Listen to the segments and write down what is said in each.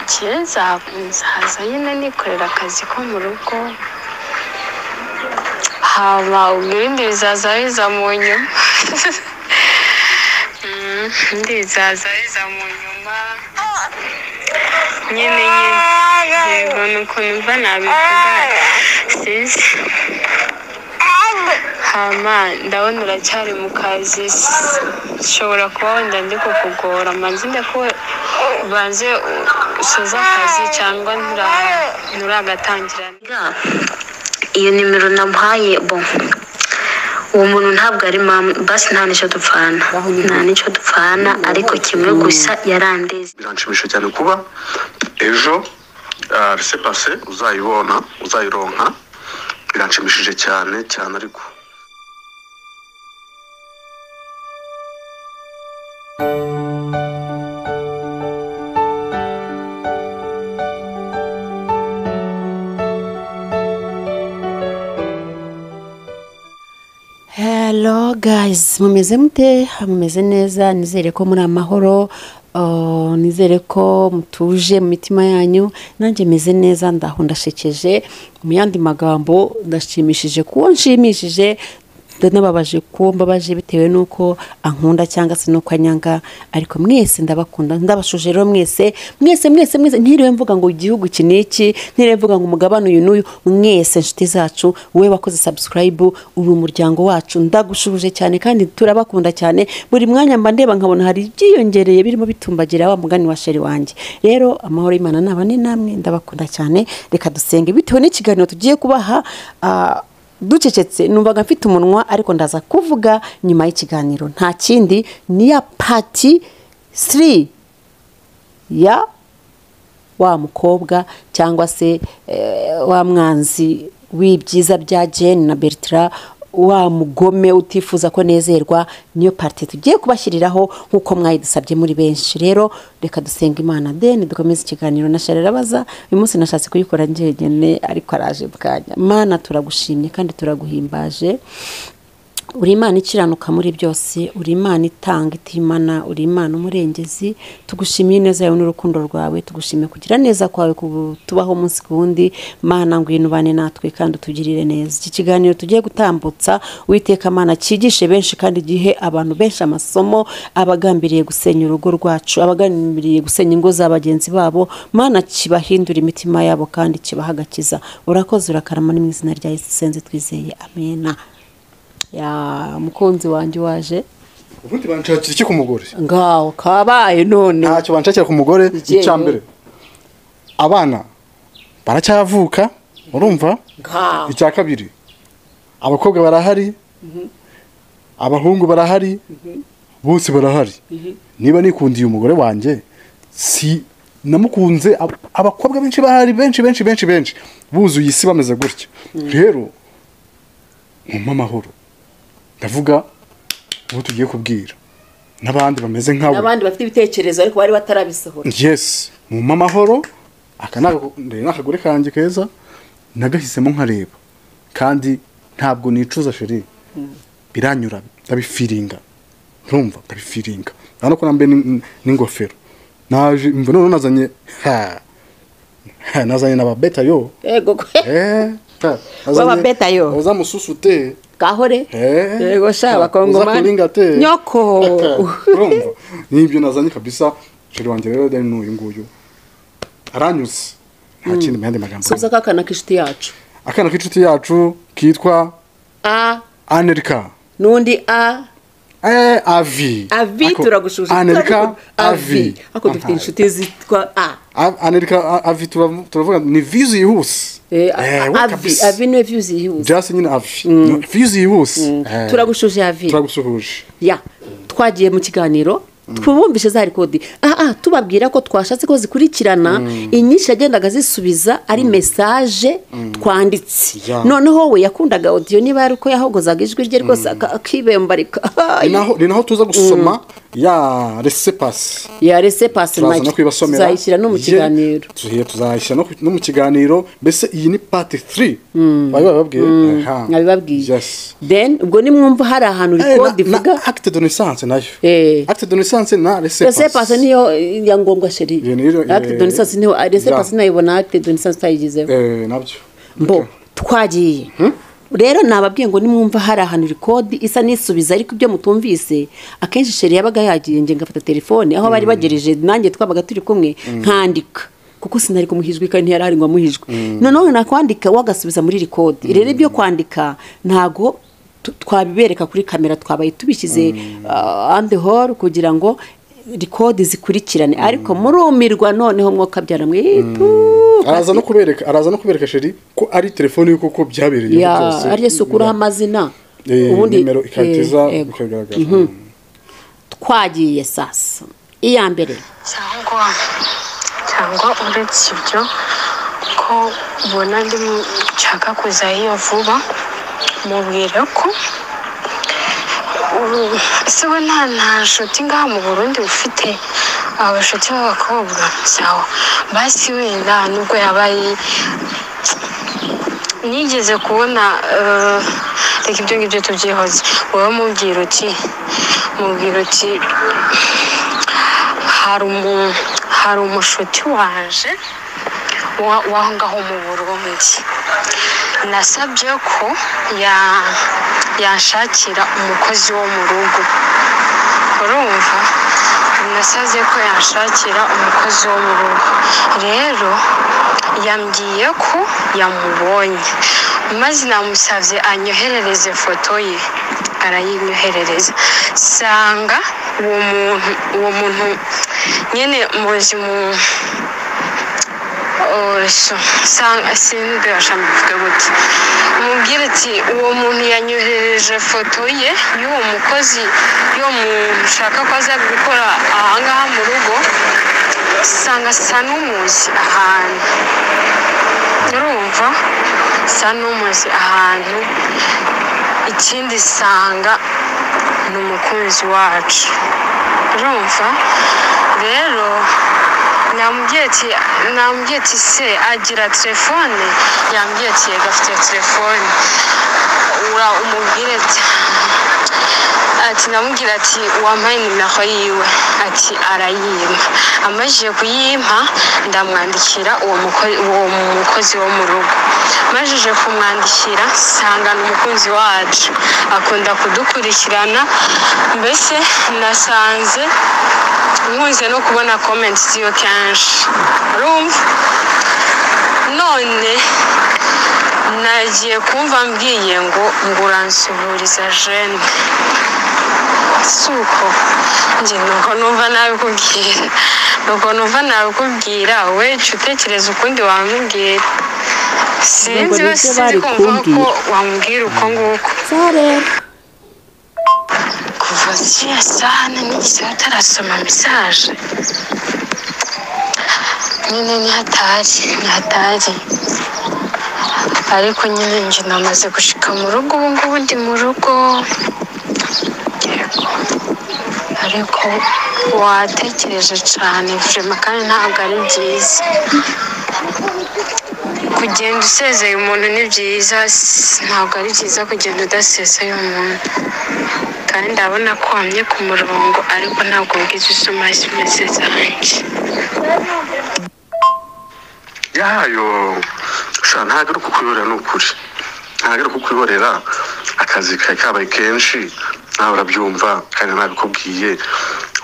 igihe nzaza nyine nikorera akazi ko mu rugo haba ubwo ibindi bizaza biza mu nyuma Mm, ibindi bizaza biza mu nyuma nyine nyine yego ni ukuntu mva nabivuga sinzi hama ndabona uracyari mu kazi nshobora kuba wenda ndi kukugora manzi ndekuwe banze usoze akazi cyangwa ntura- nturagatangira iyo nimero namuhaye bo uwo muntu ntabwo ari mama basi nta n'icyo dupfana nta n'icyo dupfana ariko kimwe gusa yarandeze biranshimisha cyane kuba ejo rise pase uzayibona uzayironka biranshimishije cyane cyane ariko hello guys mumeze mute mumeze neza nizere ko muri amahoro uh, nizere ko mutuje mu mitima yanyu nanjye meze neza ndaho ndashekeje mu yandi magambo ndashimishije kuwo nshimishije ndanababaje kuwo mbabaje bitewe n'uko ankunda cyangwa se n'uko anyanga ariko mwese ndabakunda ndabashuje rero mwese mwese mwese mwese ntiriwe mvuga ngo igihugu iki n'iki ntiriwe mvuga ngo umugabane uyu n'uyu mwese inshuti zacu wowe wakoze subscribe uri umuryango wacu ndagushubuje cyane kandi turabakunda cyane buri mwanya mba ndeba nkabona hari ibyiyongereye birimo bitumbagira wa mugani wa sheri wanjye rero amahoro y'imana nabane namwe ndabakunda cyane reka dusenge bitewe n'ikiganiro tugiye kubaha ah, ducecetse numvaga mfite umunwa ariko ndaza kuvuga nyuma y'ikiganiro nta kindi ni ya pati siri ya wa mukobwa cyangwa se eh, wa mwanzi w'ibyiza bya jane na bertira wa mugome utifuza ko nezerwa niyo parite tugiye kubashyiriraho nk'uko mwayidusabye muri benshi rero reka dusenga imana deni dukomeze ikiganiro na shari arabaza uyu munsi nashatse kuyikora njyenyine ariko araje bwanya mana turagushimye kandi turaguhimbaje uri imana ikiranuka muri byose uri imana itanga itimana uri imana umurengezi tugushimiye neza yawe n'urukundo rwawe tugushimiye kugira neza kwawe ku- tubaho umunsi ku wundi mana ngwino ubane natwe kandi utugirire neza iki kiganiro tugiye gutambutsa witeka mana cyigishe benshi kandi gihe abantu benshi amasomo abagambiriye gusenya urugo rwacu abagambiriye gusenya ingo za bagenzi babo mana kibahindura imitima yabo kandi kibaha agakiza urakoze urakarama ni mu izina rya yesu senze twizeye amena ya mukunzi wanjye waje ubundi banshakira iki ku mugore ngaho kabaye none ntacyo banshakira ku mugore Igihe- icyambere abana baracyavuka urumva ngaho icya kabiri abakobwa barahari abahungu barahari bose barahari niba nikundiye umugore wanjye si namukunze ab- abakobwa benshi bahari benshi benshi benshi benshi buzuye isi bameze gutya rero nkumpe amahoro ndavuga uwo tugiye kubwira n'abandi bameze nkawe n'abandi bafite ibitekerezo ariko bari batarabisohora yes mumpe amahoro aka ni aga- ndeba n'akagore kanjye keza nagahisemo nkareba kandi ntabwo nicuza sheri biranyura ndabifiringa ntumva ndabifiringa urabona ko nambaye n'in- n'ingofero naje mva none nazanye ha ha, nazanye n'ababeta yo yego kwe Eh, ha, nazanye- W'ababeta yo. bazamususute kahore Eh. yego sha Ah, uza bakongomani kuringa te. nyoko urumva nibyo nazanye kabisa sheri wanjye rero dani n'uyu nguyu aranyuze nta kindi mu yandi magambo subiza ko akana k'inshuti yacu akana k'inshuti yacu kitwa a anerika n'undi a Eh, avi avi Ako- turagushuje anerika avi avi ako dufite Aha. inshuti zitwa a A- anerika a- avi turavu- turavuga ni vizu yihuse Eh, Eh, we avi kabisa. avi niwe vyuzi yihuse just nyine avi No, vizu yihuse Eh, turagushuje avi turagusuhuje ya twagiye mu kiganiro twubumvishe za rikodi aha tubabwira ko twashatse ko zikurikirana inyinshi yagendaga zisubiza ari mesaje twanditse Ya. noneho we yakundaga odiyo niba yari uko yahogozaga ijwi rye rwose aka- akibembarika ni naho- ni naho tuza gusoma ya resepasi yarese pasi turaza no kwibasomera tuzayishyira no mu Ye- kiganiro tuhe- tuzayishyira no ku- no mu kiganiro mbese iyi ni pati 3 bari bababwiye Aha. nkabibabwiye yes then ubwo nimwumva hari ahantu Eh, na- rikodi na ivuga acte de naissance nayo Eh. acte de lisansi na resepasi resepase niyo ya ngombwa sheri Iyo niyo, eh, acte de naissance niyo resepase ya. nayibona acte de naissance utayigizeho eee nabyo mbo twagiye rero nababwiye ngo nimwumva hari ahantu iri kode isa n'isubiza ariko ibyo mutumvise akenshi sheri yabaga yagiye nge ngafata telefone aho bari bagereje nanjye twabaga turi kumwe nkandika kuko sinari kumuhijwe kandi ntiyari ahari ngo amuhijwe noneho nakwandika wagasubiza muri iri kode rero ibyo kwandika ntago tu- twabibereka kuri kamera twabaye tubishyize uh, and hall kugira ngo rikodi zikurikirane ariko murumirwa noneho mwoka byaramwitu araza no kubereka araza no kubereka sheri ko ari telefone y'uko ko byabereye ya ariyo sukuraho amazina ubundi nimero ikatiza eh, yego. bikagaragara twagiye sasa iya mbere cyangwa cyangwa uretse ibyo ko ubona ndimo nshaka kuzayo vuba mubwira ko ubu- ese we nta nta nshuti ngaha mu burundi ufite abashuti b'abakobwa cyawe basi wenda nubwo yabaye nigeze kubona eh, reka ibyo ngibyo tubyihoze wowe mubwira uti mubwira uti hari umu hari umushuti waje wa- w'aho ngaho mu burundi nasabye ko ya- yanshakira umukozi wo mu rugo urumva nasaze ko yanshakira umukozi wo mu rugo rero yambwiye ko yamubonye maze namusabye anyoherereze foto ye arayinyoherereza sanga uwo muntu uwo muntu nyine muzi mu oso sanga simbirasha mbivuge gute umubwire ati uwo muntu yanyohereje foto ye y'uwo mukozi yo mu nshaka ko aza gukora ahangaha mu rugo sanga asa n'umuzi ahantu urumva asa n'umuzi ahantu ikindi sanga ni umukunzi wacu urumva rero namubwiye ati namubwiye ati se agira telefone yambwiye ati yego afite telefone ura umubwire ati ati namubwira ati wampaye nimero yiwe ati arayimpa amajije kuyimpa ndamwandikira uwo muko- uwo mukozi wo mu rugo amajije kumwandikira nsanga ni umukunzi wacu akunda kudukurikirana mbese nasanze nkunze no kubona komenti ziyo kenshi urumva none nagiye kumva mbwiye ngo ngo uransuburiza jene si uko njye nuko numva nabikubwira nuko numva nabikubwira we jya utekereza ukundi wamubwira sinzi Ntabwo we nibyo sinzi bari kumva ko kumbwira. wamubwira uko nguko sare kuva ziriya sahane nigeze utarasoma mesaje nyine nihatari nihatari ariko nyine njye namaze gushika mu rugo ubu ngubu ndi mu rugo yego ariko watekereje cyane vurema kandi ntabwo ari byiza kugenda usezeye umuntu ni byiza s- ntabwo ari byiza kugenda udasezeye umuntu kandi ndabona ko wamye ku murongo ariko ntabwo bwiza usoma simese zanjye yayo sha ntabwo ari kukwihorera ni ukuri ntabwo ari kukwihorera akazi kawe kabaye kenshi nawe urabyumva kandi nabikubwiye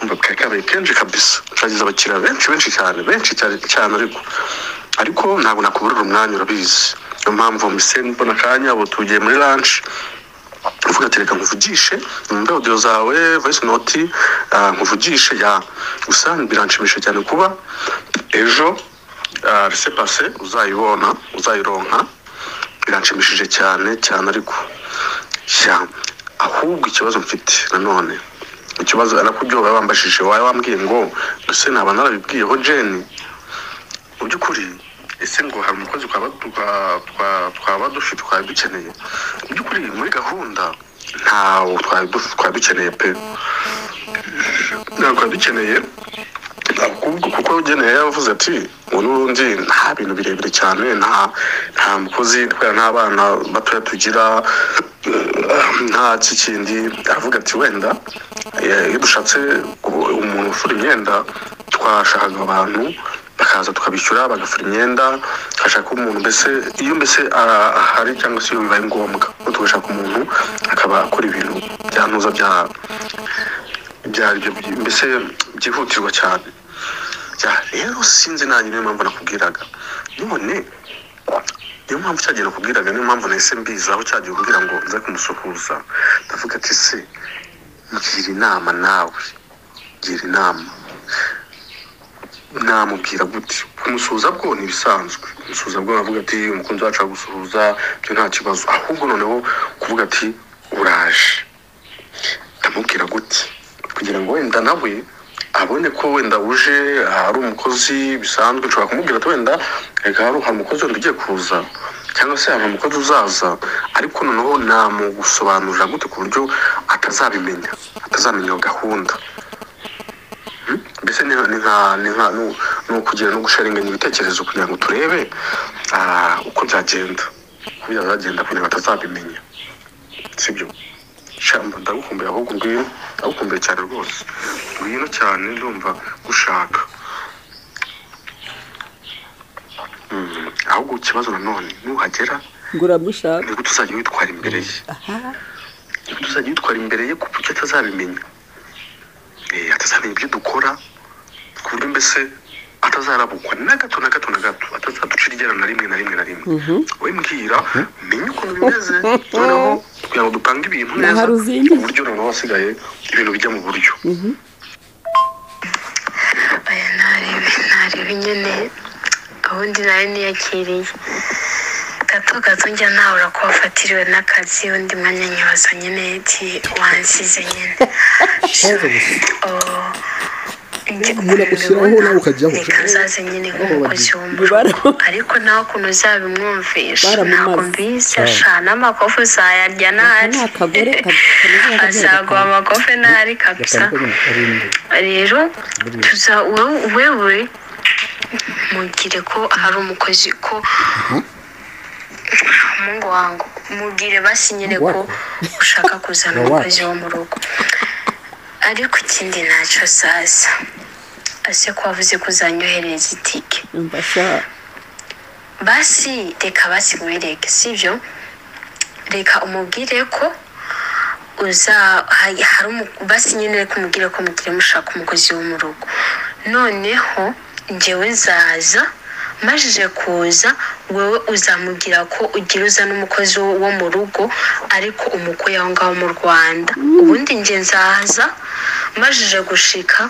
umva kawe kabaye kenshi kabisa turagize abakiriya benshi benshi cyane benshi cyane cyane ariko ariko ntabwo nakuburira umwanya urabizi niyo mpamvu mbise mbona akanya ubu tugiye muri lanshi uvuga ati reka nkuvugishe numve audio zawe voice note ah, nkuvugishe ya gusa biranshimisha cyane kuba ejo ah, laissez passer uzayibona uzayironka biranshimishije cyane cyane ariko ya ahubwo ikibazo mfite nanone ikibazo ari kubyo baba bambashije wawe wambwiye ngo ese naba narabibwiyeho jeni mu by'ukuri ese ngo hari umukozi twaba twa- twa- twaba dufite twaba dukeneye mu by'ukuri muri gahunda ntawo twaba duf- twaba dukeneye pe ntabwo twaba dukeneye ahubwo kuko ugeneye yavuze ati ngo n'ubundi nta bintu birebire cyane nta nta mukozi kubera n'abana batoya tugira eh, nta kikindi aravuga ati wenda eh, iyo dushatse ubu- umu- gufura imyenda twashakaga abantu bakaza tukabishyura bagafura imyenda tugashaka umuntu mbese iyo mbese ah, ahari cyangwa se iyo bibaye ngombwa tugashaka umuntu akaba akora ibintu byantuza bya ibyo ari byo mbese byihutirwa cyane ya rero sinzi nanjye niyo mpamvu nakubwiraga none niyo mpamvu cyagiye nakubwiraga niyo mpamvu nahise mbizaho cyagiye kumbwira ngo nze kumusuhuza ndavuga ati se gira inama nawe gira inama namubwira gute kumusuhuza bwo ni ibisanzwe kumusuhuza bwo navuga ati umukunzi wacu aragusuhuza ibyo nta kibazo ahubwo noneho kuvuga ati uraje ndamubwira gute kugira ngo wenda nawe abone ko wenda uje hari umukozi bisanzwe ushobora kumubwira ati wenda reka hari hari umukozi wenda ugiye kuza cyangwa se hari umukozi uzaza ariko noneho namugusobanurira gute ku buryo atazabimenya atazamenya iyo gahunda Hmm? mbese ni nka- ni nka- ni nka- ni- ni ukugira no gusharinganya ibitekerezo kugira ngo turebe ah, uko byagenda uko byazagenda kugira ngo atazabimenya sibyo shyamba ndagukumbuye ahubwo ngwino ndagukumbuye cyane rwose ngwino cyane ndumva gushaka Mm, ahubwo ikibazo nanone nuhagera ngo uramushaka nibwo tuzajya witwara imbere ye nibwo tuzajya witwara imbere ye ku buryo atazabimenya Eh, atazamenya ibyo dukora ku buryo mbese atazarabukwa na gato na gato na gato atazaducira iryana na rimwe na rimwe na rimwe we mbwira menye ukuntu bimeze noneho kugira ngo dupange ibintu neza hari uzingiye. ku buryo noneho hasigaye ibintu bijya mu buryo aya narebe narebe nyine ubundi nawe niyakiriye gato gato njya nahura ko wafatiriwe n'akazi undi mwanya nyibaza nyine ati wansize nyine Oh, njye Umuntu agushyiraho ukuntu nawe ukajyaho. reka nzaze nyine nk'umukozi wo mu Bara- rugo ariko nawe ukuntu uzabimwumvisha Baramumaze. ntabwo mbise ashana amakofu uzayarya ntari ni akagore ka- kameze nka azaguha amakofe ntari kabisa rero tuza wowe- wewe mugire ko hari umukozi ko mungu wangu mubwire basi nyine ko ushaka kuzana umukozi wo mu rugo ariko ikindi ntacyo saza ase ko wavuze ko uzanyohereza itike yumva ashaka basi reka basi wireke sibyo reka umubwire ko uza hari hari umu- basi nyine reka umubwire ko mugire mushaka umukozi wo mu rugo noneho njyewe nzaza majije kuza wowe uzamubwira ko ugira uza n'umukozi wo wo mu rugo ariko umukuye aho ngaho mu rwanda ubundi njye nzaza majije gushika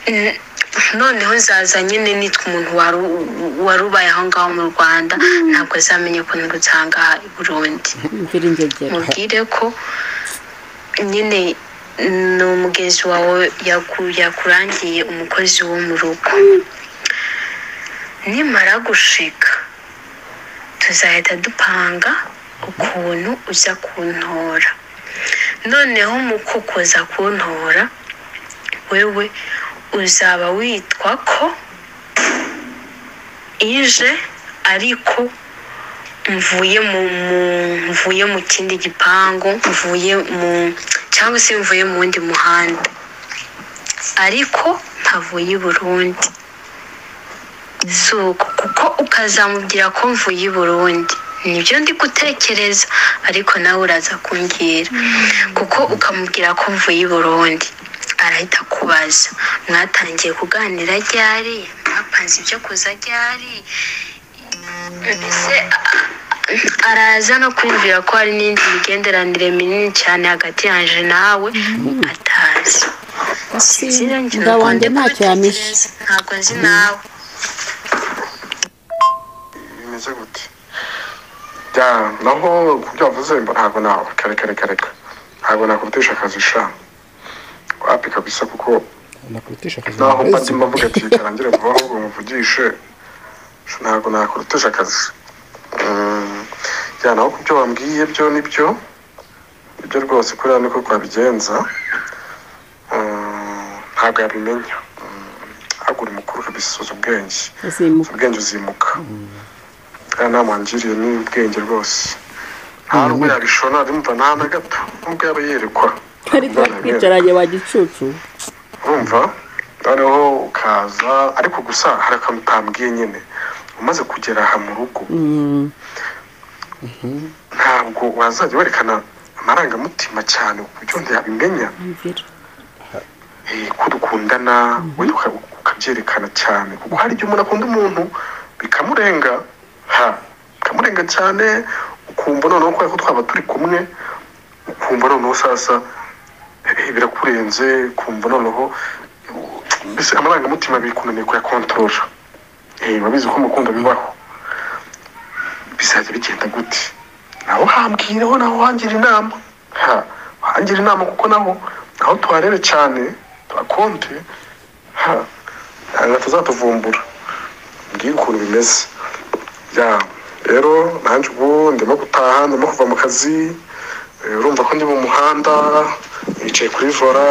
Mm, noneho nzaza nyine nitwa umuntu wari u- wari ubaye aho ngaho mu rwanda ntabwo azamenya ukuntu rutanga i burundi imvira ingegera mubwire ko nyine ni umugezi wawe yaku- yakurangiye umukozi wo mu rugo nimara gushika tuzahita dupanga ukuntu uza kuntora noneho mu kukuza kuntora wewe uzaba witwa ko ije ariko mvuye mu mu- mvuye mu kindi gipangu mvuye mu cyangwa se mvuye mu wundi muhanda ariko ntavuye i burundi si uko kuko ukazamubwira ko mvuye i burundi nibyo ndi gutekereza ariko nawe uraza kumbwira kuko ukamubwira ko mvuye i burundi arahita akubaza mwatangiye kuganira ryari mwapanze ibyo kuza ryari mbese a- araza no kwibwira ko hari n'indi migenderanire minini cyane hagati yanjye nawe atazi Sinzira njye Nda ntabwo wanjye ndi ntacyo yampishe. kubitekereza, ntabwo nzi nawe bimeze gute ya naho ku byo wavuze mba ntabwo nawe reka reka reka ntabwo nakubitesha akazi sha wapi kabisa kuko nakurutisha akazi naho neza. mba mvuga ati bitarangira vuba ahubwo muvugishe sha, ntabwo nakurutije akazi Mm, ya naho kubyo wambwiye byo nibyo ibyo rwose kuriya niko twabigenza Mm, ntabwo yabimenya hagura umukuru kabisuza ubwenge azimuka ubwenge uzimuka aya nama wangiriye ni ubwenge rwose nta n'ubwo yabishona rimva nta na gato n'ubwo yaba yerekwa twari twakwicaranye wa gicucu urumva noneho ukaza ariko gusa hari akantu utambwiye nyine umaze kugera aha mu rugo ntabwo wazajya werekana amarangamutima cyane ku buryo undi yabimenya mvira eh, ko dukundana wenda uka- ukabyerekana cyane kuko hari igihe umuntu akunda umuntu bikamurenga ha bikamurenga cyane ukumva noneho kubera ko twaba turi kumwe ukumva noneho sasa eh, birakurenze ukumva noneho eh, mbese amarangamutima bikunaniye kuyakontorora Eh, urabizi ko mukunda bibaho bizajya bigenda gute naho hambwiraho naho wangira inama ha wangira inama kuko naho naho tuharebe cyane tuhakonte ha ntabwo tuzatuvumbura mbwira ukuntu bimeze ya rero nanjye ubu ndimo gutaha ndimo kuva mu kazi eh, urumva ko ndi mu muhanda nicaye kuri vora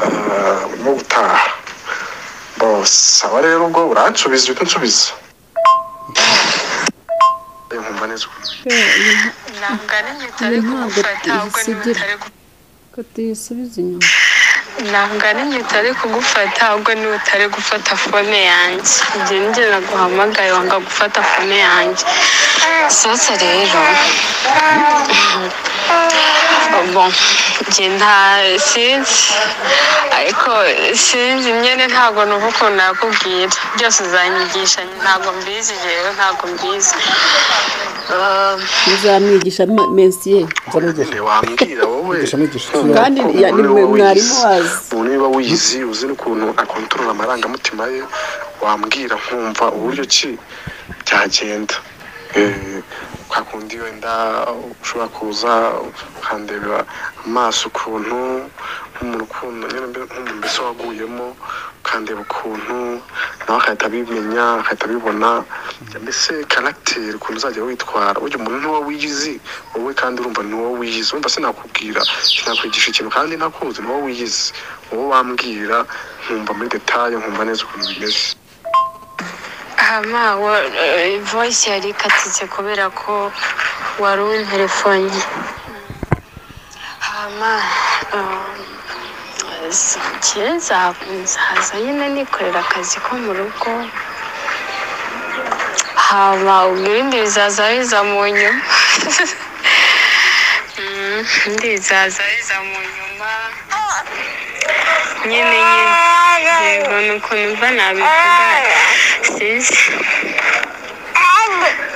ah, ndimo gutaha bose aba rero ubwo uransubiza uhita unsubiza Eh, nkumva neza ukuntu ntabwo ari njye utari Ntabwo kumufata ahubwo ni we isigira. utari gu- ko tuyisubiza inyuma ntabwo ari njye utari kugufata ahubwo ni we utari gufata fone yanjye njye njye naguhamagaye wanga gufata fone yanjye sasa rero bon njye nta sinzi ariko sinzi nyine ntabwo numva ukuntu nakubwira byose uzanyigisha ntabwo mbizi rero ntabwo mbizi Ah, muzamwigisha ma- mensiye nzanigisha nyine wambwira wowe Nigisha, nigisha. Kandi Uko ya- ni umuntu niba mwarimu wizi, wazi. umuntu niba wizi uzi n'ukuntu akontorora amarangamutima ye wambwira nkumva uburyo ki byagenda Eh, kwa kundi wenda ushobora kuza ukandeba amaso ukuntu nk'umuntu ukuntu nyine mbe- nk'umuntu mbese waguyemo ukandeba ukuntu nawe agahita abimenya agahita abibona mbese karagiteri ukuntu uzajya witwara burya umuntu niwo wiyizi wowe kandi urumva ni wowe wiyizi wumva sinakubwira sinakwigisha ikintu kandi ntakuzi ni wowe wiyizi wowe wambwira nkumva muri detaye nkumva neza ukuntu bimeze Hama, wa- eh, voice yari ikatitse kubera ko wari unterefonye. Hama, eh, s- njye nza- nzaza nyine nikorera akazi ko mu rugo. Hama, ubwo ibindi bizaza biza mu nyuma. Mm, ibindi bizaza biza mu nyuma. Nyine nyine. Yego, ni ukuntu mva nabivuga sinzi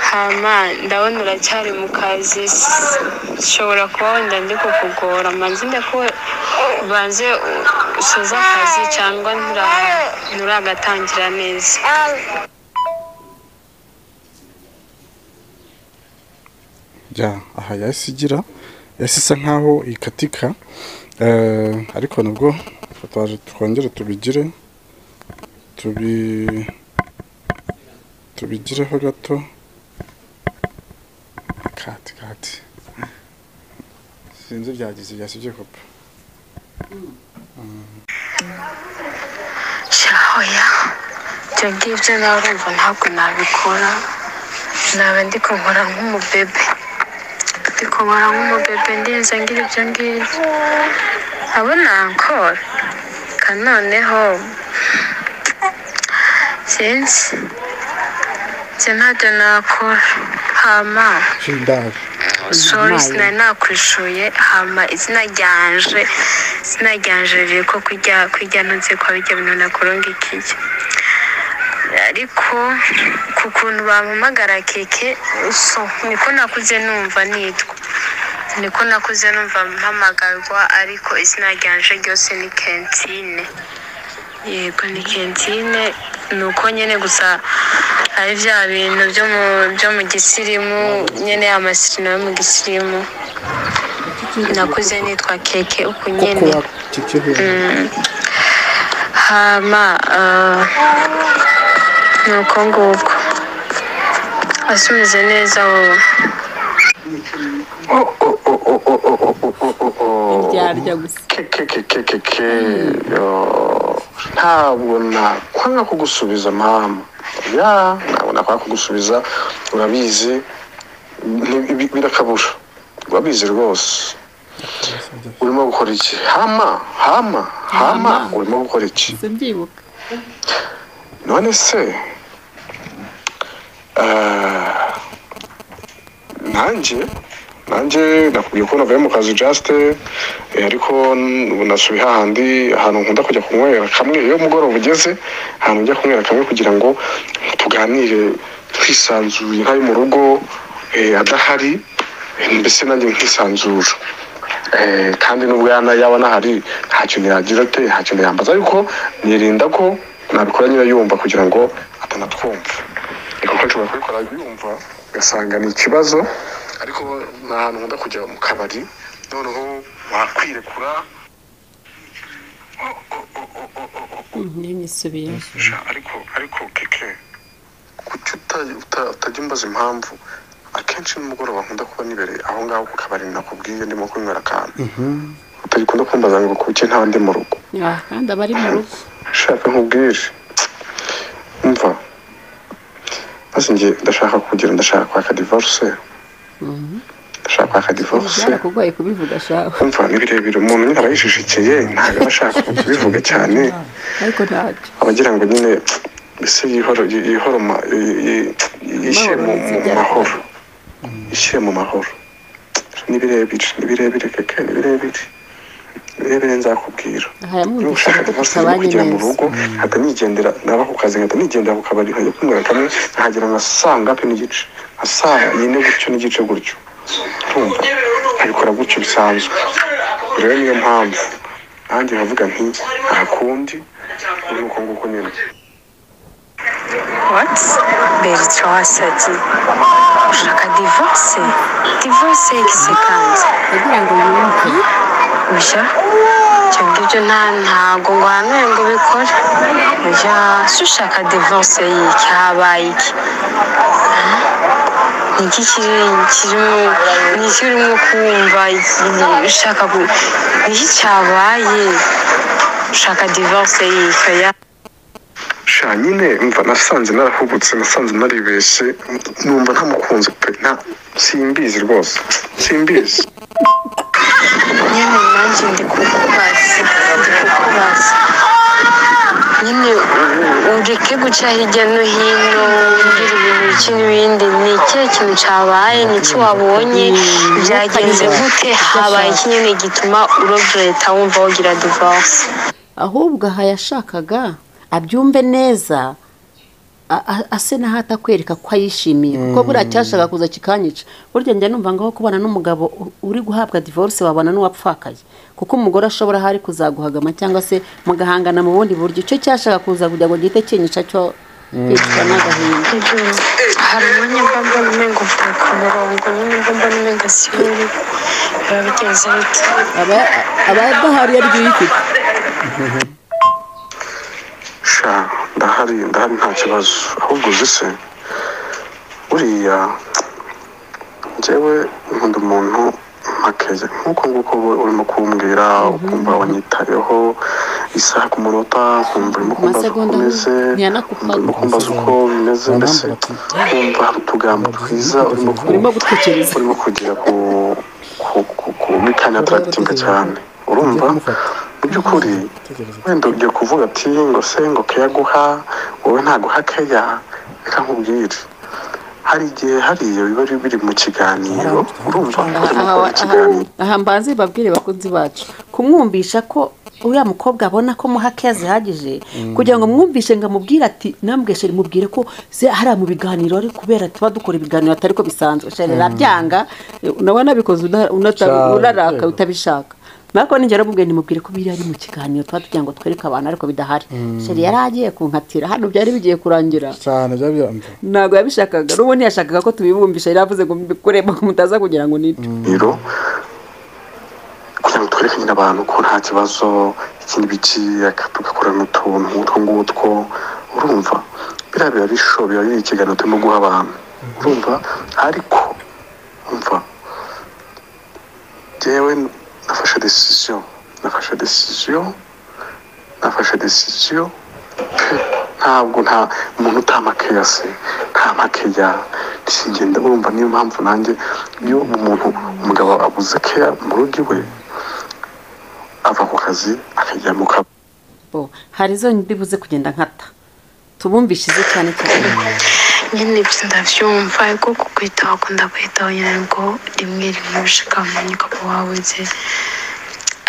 hama ndabona uracyari mu kazi s- nshobora kuba wenda ndi kukugora manzi ko banze u- usoze akazi cyangwa ntura- nturagatangira neza Ya, aha yahise igira yahise isa nkaho ikatika Eh, ariko nubwo twaje twongere tubigire tubi tubigireho gato kati kati sinzi byagize byasibye kopa shahoya ibyo ngibyo nawe urumva ntabwo nabikora naba ndi kunkora nk'umubebe ndi kubara nk'umubebe ndinze ngira ibyo ngibyo abo nankora kanoneho sinzi njye ntabyo nakora hama shindari sorry Mayo. sinari nakwishuye hama izina ryanje izina ryanje riri ko kujya kujya ntunze kwa bijya bintu nakoronga ikijya ariko ku kuntu bampamagara keke so niko nakuze numva nitwa niko nakuze numva mpamagarwa ariko izina ryanje ryose ni kentine yego ni kentine ni uko nyine gusa ari bya bintu byo mu byo mu gisirimu nyine amasirino yo mu gisirimu nakuze nitwa keke uku koko nyine wakikiri hama ah, ni uko nguko asubize neza wowe iryarya gusa kekekekekeke ntabwo nakwanga kugusubiza mama ya ntabwo nakwanga kugusubiza urabizi ni- bi- birakabura urabizi rwose urimo gukora iki hama hama hama Hama. urimo gukora iki gusa mbyibuka none se eh, nanjye nanjye nakubwiye ko navuye mu kazi jasite ariko n- ubu nasubiye hahandi ahantu nkunda kujya kunywera kamwe iyo mugoroba ugeze ahantu njya kunywera kamwe kugira ngo tuganire twisanzuye ntayo mu rugo eh, adahari eh, mbese nanjye nkisanzura Eh, kandi n'ubwana yaba nahari nta kintu yagira ate nta kintu yambaza ariko nirinda ko nabikora nyine yumva kugira ngo atanatwumva kuko nshobora kubikora yumva ugasanga ni ikibazo ariko ni ahantu nkunda kujya mu kabari noneho wakwirekura niyo nyisubiyeho sha ariko ariko keke kuki uta- uta- utajya umbaza impamvu akenshi nimugoroba nkunda kuba nibereye aho ngaho ku kabari nakubwiye ndimo kunywera akantu utagikunda kumbaza ngo kuki nta ndi mu rugo Ah, kandi aba ari mu rugo shaka nkubwire umva maze njye ndashaka kugira ndashaka kwaka divorce ndashaka kwaka divorce byarakugoye kubivuga shawe umva ni birebire umuntu nyine aba yishishikeye ntabwo aba ashaka kubivuga cyane ariko ntacyo abagira ngo nyine mbese yihoro yi- yihoroma yi- yi- yishyire mu mu mahoro yishyire mu mahoro ni birebire ni birebire keke ni birebire ni birebire nzakubwira niba hayamwumvisha ushaka ko divorce njye tutabanye kugira mu neza rugo nkajya nigendera naba ku kazi nkajya nigendera ku kabari nkajya kunywera kamwe nkahagera nka saa ngapi n'igice nka saa yine gutyo n'igice gutyo urumva nkabikora gutyo bisanzwe rero niyo mpamvu nanjye nkavuga nti nta kundi uri uko nguko nyine beritra wasabye ushaka divorce divorce y'igisekanze kugira ngo yumve oya ibyo ngibyo nta ntago ngo hame ngo ubikore oya se ushaka divorce y'iki habaye iki ni iki kiri kirimo ni iki urimo kumva Iki- ushaka ku- ni iki cyabaye ushaka divorce y'iki oya sha nyine mva nasanze narahubutse nasanze naribeshye numva ntamukunze pe nta simbizi rwose simbizi nyine nanjye ndi kukubaza ndi kukubaza nyine u- ureke guca hirya no hino umbwira ibintu iki n'ibindi ni ikihe kintu cyabaye ni iki wabonye byagenze gute habaye iki nyine gituma urobyoreta wumva wogira divorce ahubwo aha yashakaga abyumve neza a- a- ase naho atakwereka ko ayishimiye kuko buriya cyashaka kuza kikanyica burya njya numva ngaho kubana n'umugabo u- uri guhabwa divorce wabana n'uwapfakaye kuko umugore ashobora hari kuzaguhagama cyangwa se mugahangana mu bundi buryo icyo cyashaka kuza kugira ngo gihite kinyica cyo kwicwa n'agahinda hari umwanya mba mbona umengo mvuye ku murongo nyine mba mbona umengo siwuri biba bigenze bite aba- aba adahari yari yifite sha ndahari ndahari nta kibazo ahubwo uzi se buriya njyewe nkunda umuntu makeya nk'uko nguko wowe urimo kumbwira ukumva wanyitayeho isaha ku munota ukumva urimo kumbaza uko Amasegonda umeze ntiyanakupaga. urimo kumbaza uko bimeze mbese ukumva hari utugambo twiza urimo urimo kumva gutwikiriza urimo kugera ku ku ku ku mikani ataragitinga cyane urumva mu by'ukuri wenda ugiye kuvuga ati ngo se ngo keya guha wowe ntaguha keya reka nkubwire hari igihe hariya biba biri mu kiganiro urumva urimo aha gukora ikiganiro aha mbanze babwire bakunzi bacu kumwumvisha ko uriya mukobwa abona ko muha keya zihagije kugira ngo mwumvishe ngo amubwire ati nambwe sheri mubwire ko se hariya mu biganiro ari kubera tuba dukora ibiganiro atari ko bisanzwe sheri arabyanga nawe nabikoze una- unata- Cyane. uraraka utabishaka nako nijya aramubwira ntimubwire ko biriya ari mu kiganiro tuba tugira ngo twereke abantu ariko bidahari sheri yari agiye kunkatira hano byari bigiye kurangira cyane byaba byambaye ntabwo yabishakaga n'ubundi yashakaga ko tubibumbisha yari avuze ngo mubikoremo mutaza kugira ngo nibyo rero kugira ngo twereke nyine abantu ko nta kibazo iki n'ibiki aka- tugakorana utuntu nk'utwo ngutwo urumva biriya biba bisho biba biri ikiganiro turimo guha abantu urumva ariko umva njyewe nafashe decision nafashe decision nafashe decision ntabwo nta umuntu utamakeya se nta makeya singenda urumva niyo mpamvu nanjye iyo umuntu umugabo abuze keya mu rugo iwe ava ku kazi akajya mu kabo bo hari izo mbibuze kugenda nkata tubumvishize cyane cyane nyine ibyo ndabyumva ariko kukwitaho akunda kwitaho nyine ngo rimwe rimwe ushaka kumenya ukaba wabuze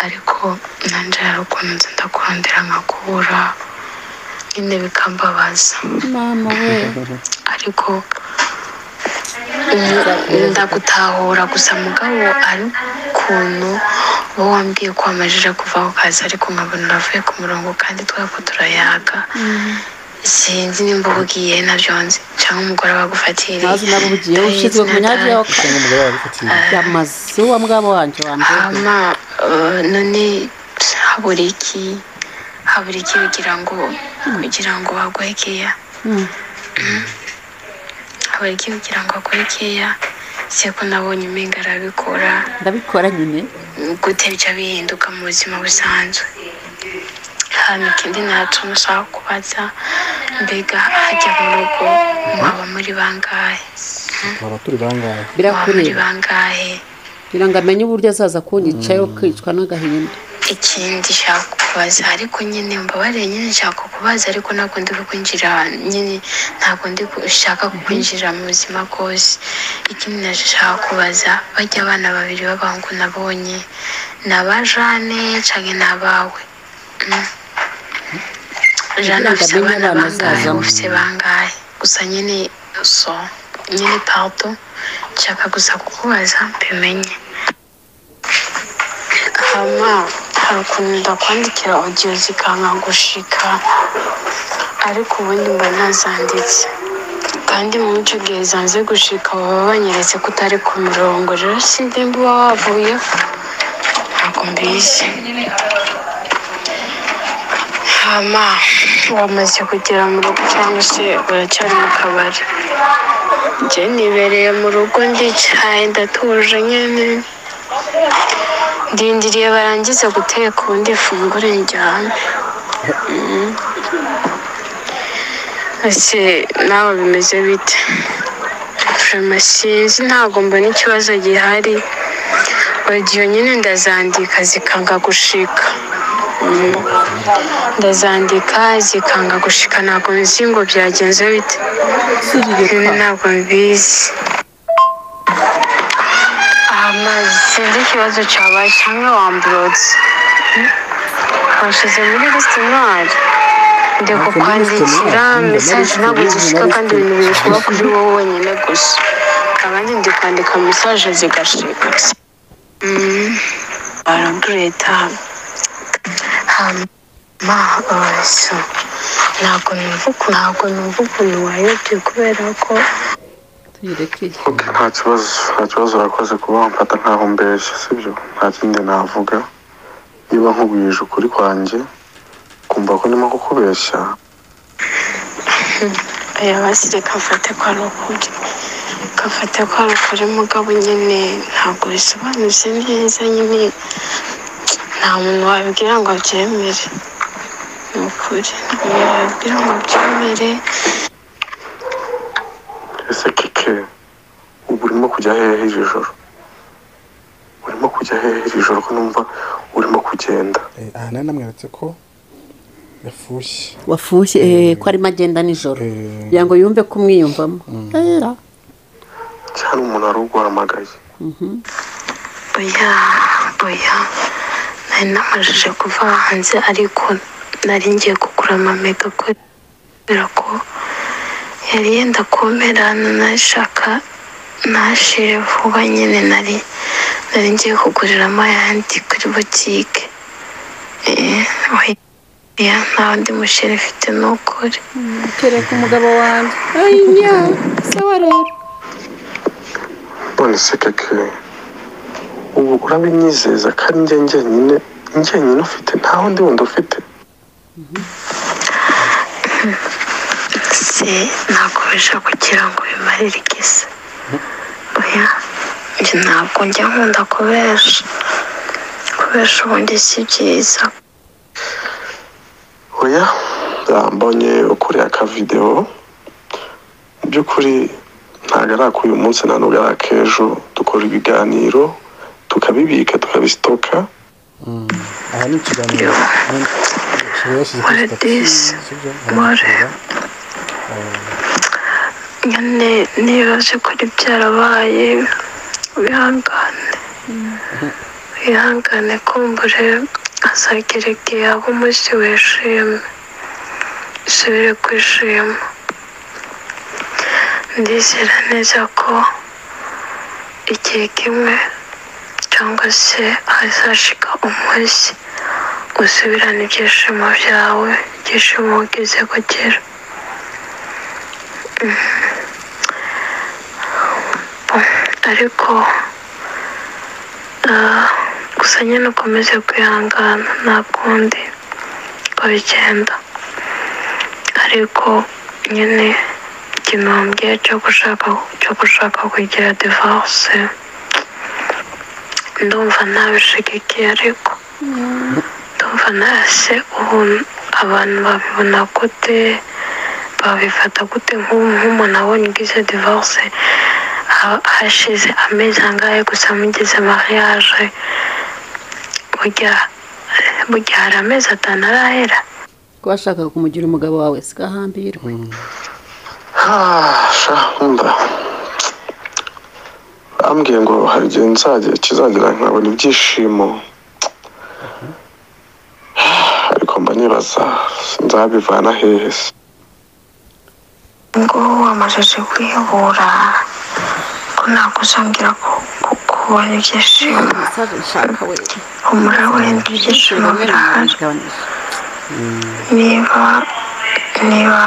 ariko nanjye hari ukuntu nzi ndakurondera nkakubura nyine bikambabaza mama we ariko umu- ndagutahura gusa mugabo ari ukuntu uba wambwiye ko wamajije kuva ku kazi ariko nkabona uravuye ku murongo kandi twako turayaga sinzi nimba ubugiye nabyo nzi cyangwa umugore wagufatiriye ntazi nabo ubugiye ushyizwe ku myanya yo cyangwa umugabo yarabifatiye yamaze uwa mwabo wanjye wambere hama eh, none habura iki habura iki kugira ngo kugira ngo baguhe keya habura iki kugira ngo baguhe keya se ko nabonye umenga arabikora ndabikora nyine gute bijya bihinduka mu buzima busanzwe hano ikindi ntacyo mushaka kubaza mbega hajya mu rugo mwaba muri bangahe twaba turi bangahe mwaba muri birakureba bangahe kugira ngo amenye uburyo azaza kunyicayo kwicwa n'agahinda ikindi nshaka kubaza ariko nyine mbabarire nyine nshaka kubaza ariko ntabwo ndi kukwinjira nyine ntabwo ndi gushaka kukwinjira mu buzima bwose ikindi nacyo nshaka kubaza bajya abana babiri b'abahungu nabonye ni aba jane cyangwa ni abawe Mm. jane ngo afite amenye abana abana bangahe azazamo. ufite bangahe gusa nyine so nyine pardo nshaka gusa kukubaza mbimenye hama hari ukuntu ndakwandikira audio zikanka gushika ariko ubundi mba nazanditse kandi muri icyo gihe zanze gushika baba banyeretse ko utari ku mirongo rero sinzi nimba uba wavuyeho ntabwo mbizi hama wamaze kugera mu rugo cyangwa se uracyari mu kabari njye nibereye mu rugo ndicaye ndatuje nyine ndindiriye barangize guteka ubundi ifunguro njyana ese nawe bimeze bite Vraiment sinzi ntabwo mbona ikibazo gihari audio nyine ndazandika zikanga gushika Mm. ndazandika zikanga gushika ntabwo nzi ngo byagenze bite surire nyine ntabwo mbizi amazi sinzi ikibazo cyabaye cyangwa wamburotse washyize muri lisite noire ndi Ntabwo muri lisite kukwandikira noire, muri mesaje lisite ntabwo noire, zishika muri kandi lisite ibintu biri kuba kuri wowe wenyine gusa abandi ndi kwandika mesaje zigashika Mm. baragureta hama eh, so ntabwo numva ukuntu- ntabwo numva ukuntu wayobye kubera ko tuyirekeye Okay, nta kibazo nta kibazo urakoze kuba wamfata nkaho mbeshya sibyo nta kindi navuga niba nkubwije ukuri kwanjye kumva ko ndimo kukubeshya aya basire kafate ko ari ukuri kafate ko ari ukuri mugabo nyine ntabwo bisobanutse neza nyine nta muntu wabibwira ngo abyemere ni ukuri nta muntu wabibwira ngo abyemere ese keke ubu urimo kujya hehe iri joro urimo kujya hehe iri joro ko numva urimo kugenda Eh, aha nari namweretse ko yafushye wafushye eh, ko arimo agenda nijoro Eh. kugira ngo yumve ko umwiyumvamo Era. cyane umuntu wari uguhamagaye oya oya nari namajije kuva hanze ariko nari ngiye kugura amamega kubera ko yari yenda kumerana nashaka nashire vuba nyine nari nari ngiye kuguriramo ayandi kuri butike Eh, oya nta wundi musheri mfite ni ukuri kereka umugabo wanjye ayinya sawa rero none se keke ubu urabinyizeza kandi njye njyenyine njyenyine ufite nta wundi wundi ufite se nakubasha kugira ngo bimarire igisa oya njye ntabwo njya nkunda kubesha kubesha ubundi si byiza oya mbonye ukuriye akavidewo mu by'ukuri ntabwo ari ak'uyu munsi nta n'ubwo ari ak'ejo dukora ibiganiro tukabibika tukabisitoka aha ni ikiganiro kiba yashyize kuri Waradesi. sitasiyo Ware. nyine nibaze kuri byarabaye wihangane wihangane kumbure azagera igihe aba umunsi wishimye usubire kwishima ndizera neza ko igihe kimwe cyangwa se hazashika umunsi usubirana ibyishimo byawe ibyishimo wagize kugira ariko ah, gusa nyine ukomeze kwihangana nta kundi uko bigenda ariko nyine igihombo cyo gushaka cyo gushaka kugira divorce ndumva ntabishigikiye ariko ndumva ntase ubu abantu babibona gute babifata gute nk'ubu nk'umuntu abonye ugize divorce ha- hashize amezi angahe gusa mugize mariage burya burya hari amezi atanu arahera ko washakaga kumugira umugabo wawe sikahambirwe hasha wumva bambwiye ngo hari igihe nzajya kizagera nkabona ibyishimo ariko mba nibaza nzabivana hehe se ngo wamajije kwihura ko ntabwo uzongera ku- ku- kubona ibyishimo nshaka we humura wenda ibyishimo birahari niba niba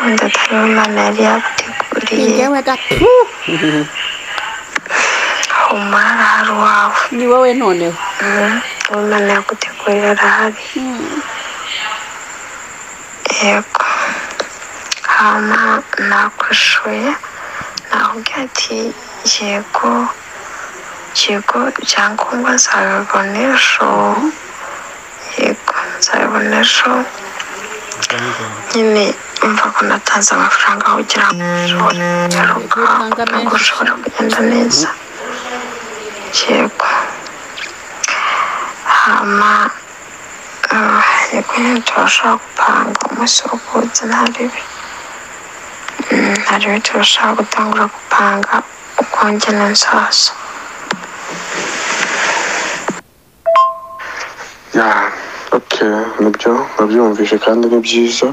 wenda atari we imana yari yaguteguriye humura arahari iwawe ni wowe noneho uwo imana yaguteguriye arahari yego hama nakwishuye nakubwira ati yego yego ibyangombwa nzabibona ejo yego nzabibona ejo nyine mva ko natanze amafaranga aho kugira ngo ushobore kugaruka kugira ngo ushobore kugenda neza yego hama yakuye turashobora gupanga umunsi wo kuwutsa ntaribi ntaribi turashobora gutangura gupanga ukongera inzazo ya oke nibyo nabyumvise kandi ni byiza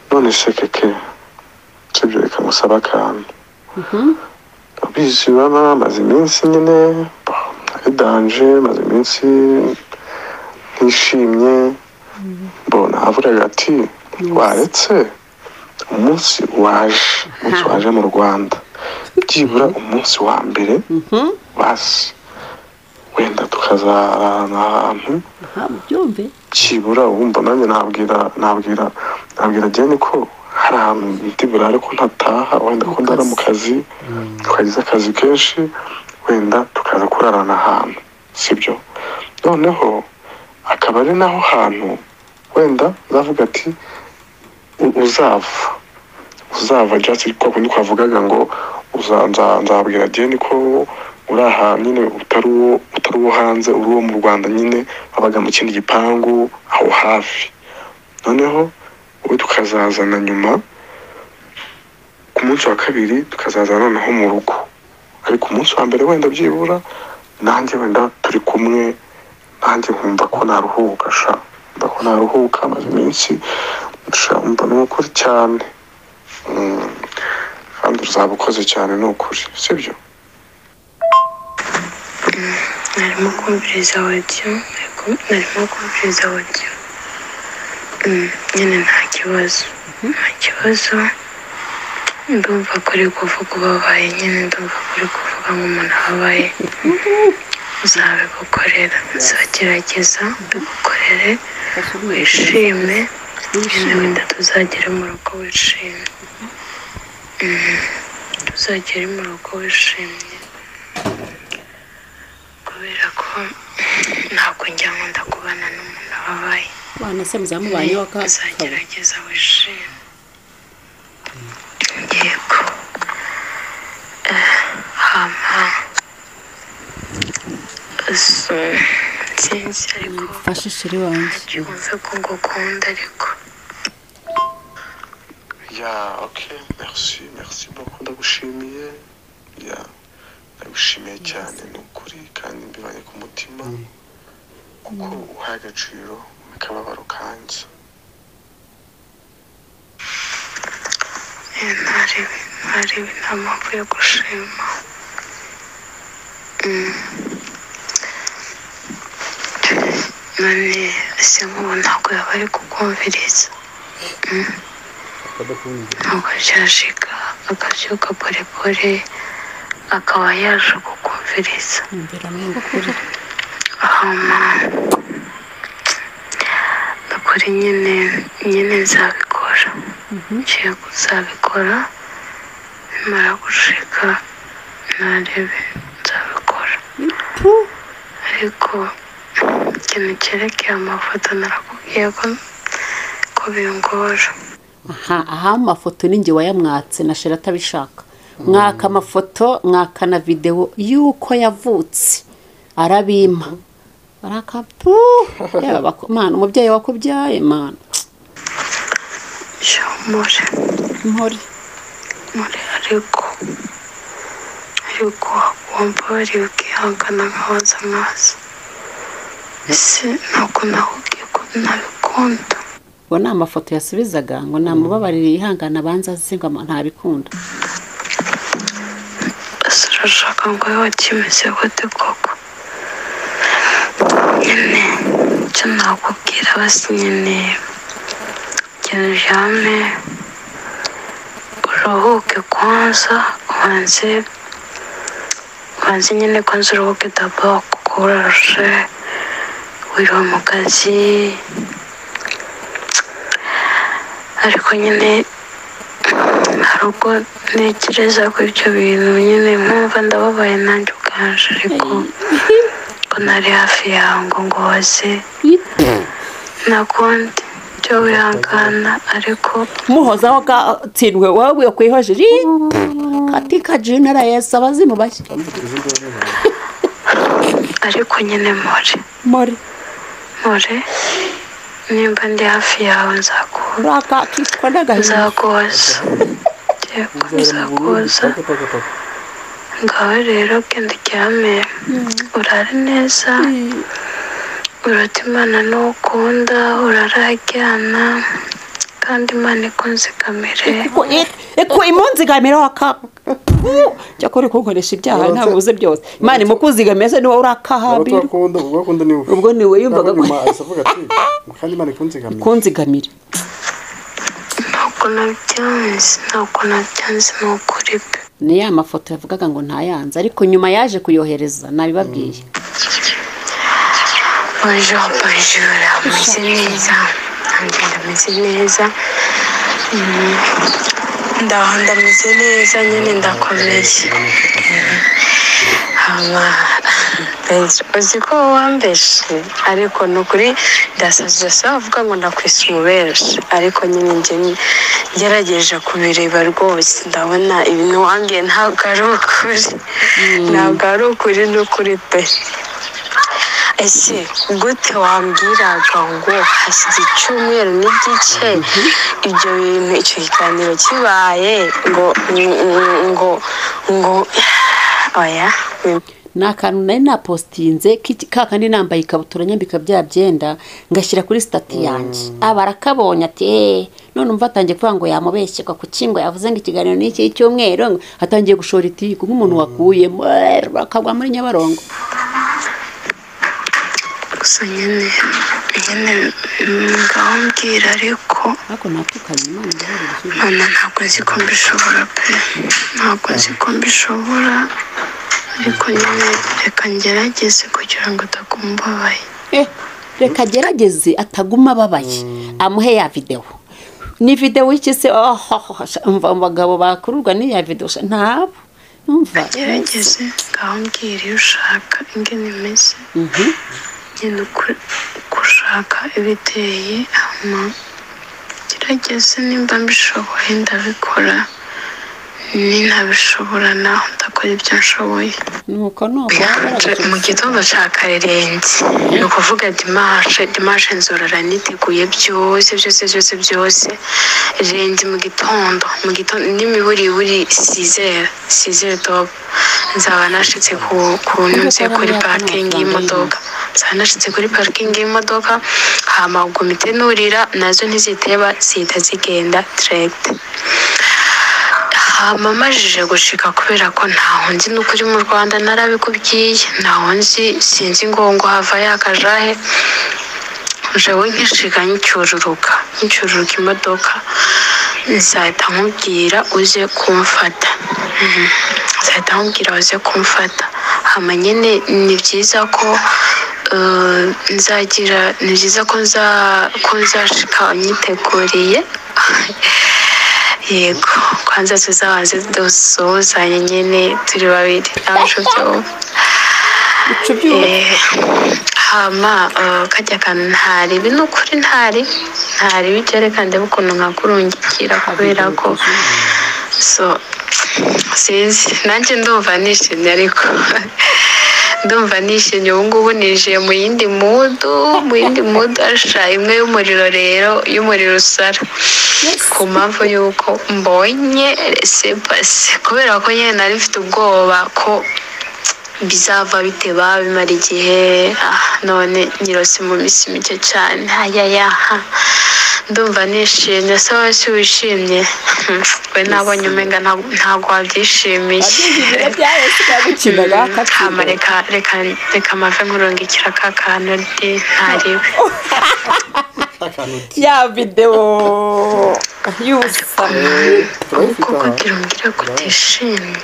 none se keke sibyo reka musaba akantu abizi baba maze iminsi nyine bah, ari danje maze iminsi ntishimye mbona avuga ati waretse umunsi waje umunsi waje mu rwanda byibura umunsi wa mbere basi wenda tukazarana ahantu aha byumve byibura wumva nanjye nabwira nabwira nabwira jyene ko hari ahantu bita burare ko ntataha wenda ko ndara mu kazi twagize akazi kenshi wenda tukaza kurarana ahantu sibyo noneho akaba ari naho hantu wenda zavuga ati "U- uzava uzava jasi kwa kundi kwavugaga ngo uza- nza- nzabwira jyene ko uri aha nyine utari uwo utari uwo hanze uri uwo mu rwanda nyine wabaga mu kindi gipangu aho hafi noneho ubu tukazazana nyuma ku munsi wa kabiri tukazazana noneho mu rugo ariko umunsi wa mbere wenda byibura nanjye wenda turi kumwe nanjye nkumva ko naruhuka sha nkumva ko naruhuka maze iminsi sha umva ni ukuri cyane Mm. kandi uzaba ukoze cyane ni ukuri sibyo narimo kumviriza audio ariko narimo kumviriza audio Mm, nyine nta kibazo nta kibazo ndumva kuri kuvuga ubabaye nyine ndumva kuri kuvuga nk'umuntu ababaye uzabigukorera nzagerageza mbigukorere wishime nyine wenda tuzagere mu rugo wishimye Mm, tuzagere mu rugo wishimye kubera ko ntabwo njya nkunda kubana n'umuntu wabaye bana se muzamubanye wa uzagerageza wishime yego akampa so sinzi ariko fashe sheri wanjye yumve ko ngukunda ariko ya oke merci merci beaucoup ndagushimiye ya ndagushimiye cyane ni ukuri kandi mbibanye ku mutima kuko uhaye agaciro akababaro kanjye Eh, ntari ntari nta mpamvu yo gushima Mm. none ese nk'ubu ntabwo yaba ari kukumviriza ntabwo cyashika akabyuka polepole akaba yaje kukumviriza mbera ni ukuri hama ukuri nyine nyine nzabikora yego nzabikora nimara gushika narebe nzabikora ariko ikintu cyerekeye amafoto narakubwiye ko ko bingora aha aha amafoto ni njye wayamwatse na sheri atabishaka mwaka amafoto mwaka na videwo y'uko yavutse arabima arakapu yaba bako- mana umubyeyi wakubyaye mana shamure mpore muri ariko ariko wumva bari ukihangana nkabaza mwaza ese ntabwo nakubwiye ko nabikunda ngo ni amafoto yasubizaga ngo namubabarire yihangane abanza aze ngo ama- ntabikunda ese urashaka ngo wowe wakimeze gute koko nyine icyo nakubwira basi nyine ikintu ujyane uruhuke kwanza ubanze ubanze nyine kwanza uruhuke dabo kuko urashe wiriwe mu kazi ariko nyine hari ubwo ntekereza ko ibyo bintu nyine nkumva ndababaye nanjye ubwanje ariko ko ntari hafi yawe ngo ngo waze nakundi byo wihangana ariko muhoza aho gatsindwe wowe wiyo kwihojeri katika jinera yesi abazimu bashya ariko nyine more mori more nimba ndi hafi yawe nzakuza raka kitwa n'agahinda nzakuza yego nzakuza ngawe rero genda uryame urare neza urata imana n'uwo ukunda urararyana kandi imana ikunze kamere eko imunzigamira waka jya kuri kunkoresha ibyaha ntabwo uze byose imana imukuzigamira se niwowe urakahabira Urakunda- urakunda ni wowe. ubwo niwe yumvaga Naho nyuma ahise avuga ati kandi imana ikunzigamira kunzigamira ntabwo nabyanze ntabwo nabyanze ni ukuri pe ni ya mafoto yavugaga ngo ntayanze ariko nyuma yaje kuyohereza nabibabwiye bonjour bonjour ameze neza ndagenda ameze neza Mm. ndaho ndameze neza nyine ndakomeye hama benshi uzi ko wambeshe ariko ni ukuri ndasaza avuga ngo nakwisa umubereshi ariko nyine njye ngerageje kubireba rwose ndabona ibintu wambwiye ntabwo ari ukuri ntabwo ari ukuri ni ukuri pe ese gute wambwiraga ngo hashize icyumweru n'igice ibyo bintu icyo kiganiro kibaye ngo ngo ngo oya ni akantu nari napositinze k'iki- ka kandi nambaye ikabutura nyambika bya byenda ngashyira kuri sitati yanjye aba arakabonye ati eee none umva atangiye kuvuga ngo yamubeshye kwa kuki ngo yavuze ngo ikiganiro ni iki cy'umweru ngo atangiye gushora itiku nk'umuntu wakuyemo eee, akagwa muri nyabarongo gusa nyine nyine ngaho mbwira ariko ariko natukanye imana ibabarire icyo gihe. none ntabwo nzi ko mbishobora pe ntabwo nzi ko mbishobora ariko nyine reka ngerageze kugira ngo utakumbabaye Eh, reka agerageze ataguma ababaye amuhe ya videwo ni videwo y'iki se oh, oh, oh, sha- umva abagabo bakururwa n'iya videwo sha- ntabo numva gerageze ngaho mbwira iyo ushaka ingene imeze Mhm. nyine uku- gushaka ibiteye hama gerageze nimba mbishoboye ndabikora ni ntabishobora nawe ndakora ibyo nshoboye nuko nuko mu gitondo cya karerenge ni ukuvuga dimanche dimanche nzorora niteguye byose byose byose byose renge mu gitondo mu gitondo n'imiburiburi sizere sizere dobo nzaba nashyitse ku kunyuze kuri parikingi y'imodoka nzaba nashyitse kuri parikingi y'imodoka hama komite nurira nazo ntiziteba zihita zigenda direkite hama amajije gushika kubera ko ntaho nzi n'ukuri mu rwanda narabikubwiye ntaho nzi sinzi ingongo hava yakajahe jewe nkishika ncyururuka ncyururuka imodoka nzahita nkubwira uze kumfata Mhm. nzahita nkubwira uze kumfata hama nyine ni byiza ko eh, nzagira ni byiza ko nza ko nzashika unyiteguriye yego kwanza tuzabanze dusuhuzanye nyine turi babiri n'abashoferi Eh, hama eh, kajya kantu ntaribi ni ukuri ntari ntaribi byerekana ndebe ukuntu nkakurungikira kubera ko so sinzi nanjye ndumva nishimye ariko ndumva nishimye ubu ngubu nijiye mu yindi mudu mu yindi mudu asha imwe y'umuriro rero y'umuriro usara ku mpamvu y'uko mbonye sepasi kubera ko nyine nari mfite ubwoba ko bizava biteba bimara igihe ah, none nyirose mu minsi mike cyane ayayaha ndumva nishimye se wese wishimye we nabonye umenga nta- ntabwo wabyishimiye hama reka reka reka amave nkurungikira ka kantu ndi ntariwe ya videwo y'ubusa kuko kugira umbwire ko utishimye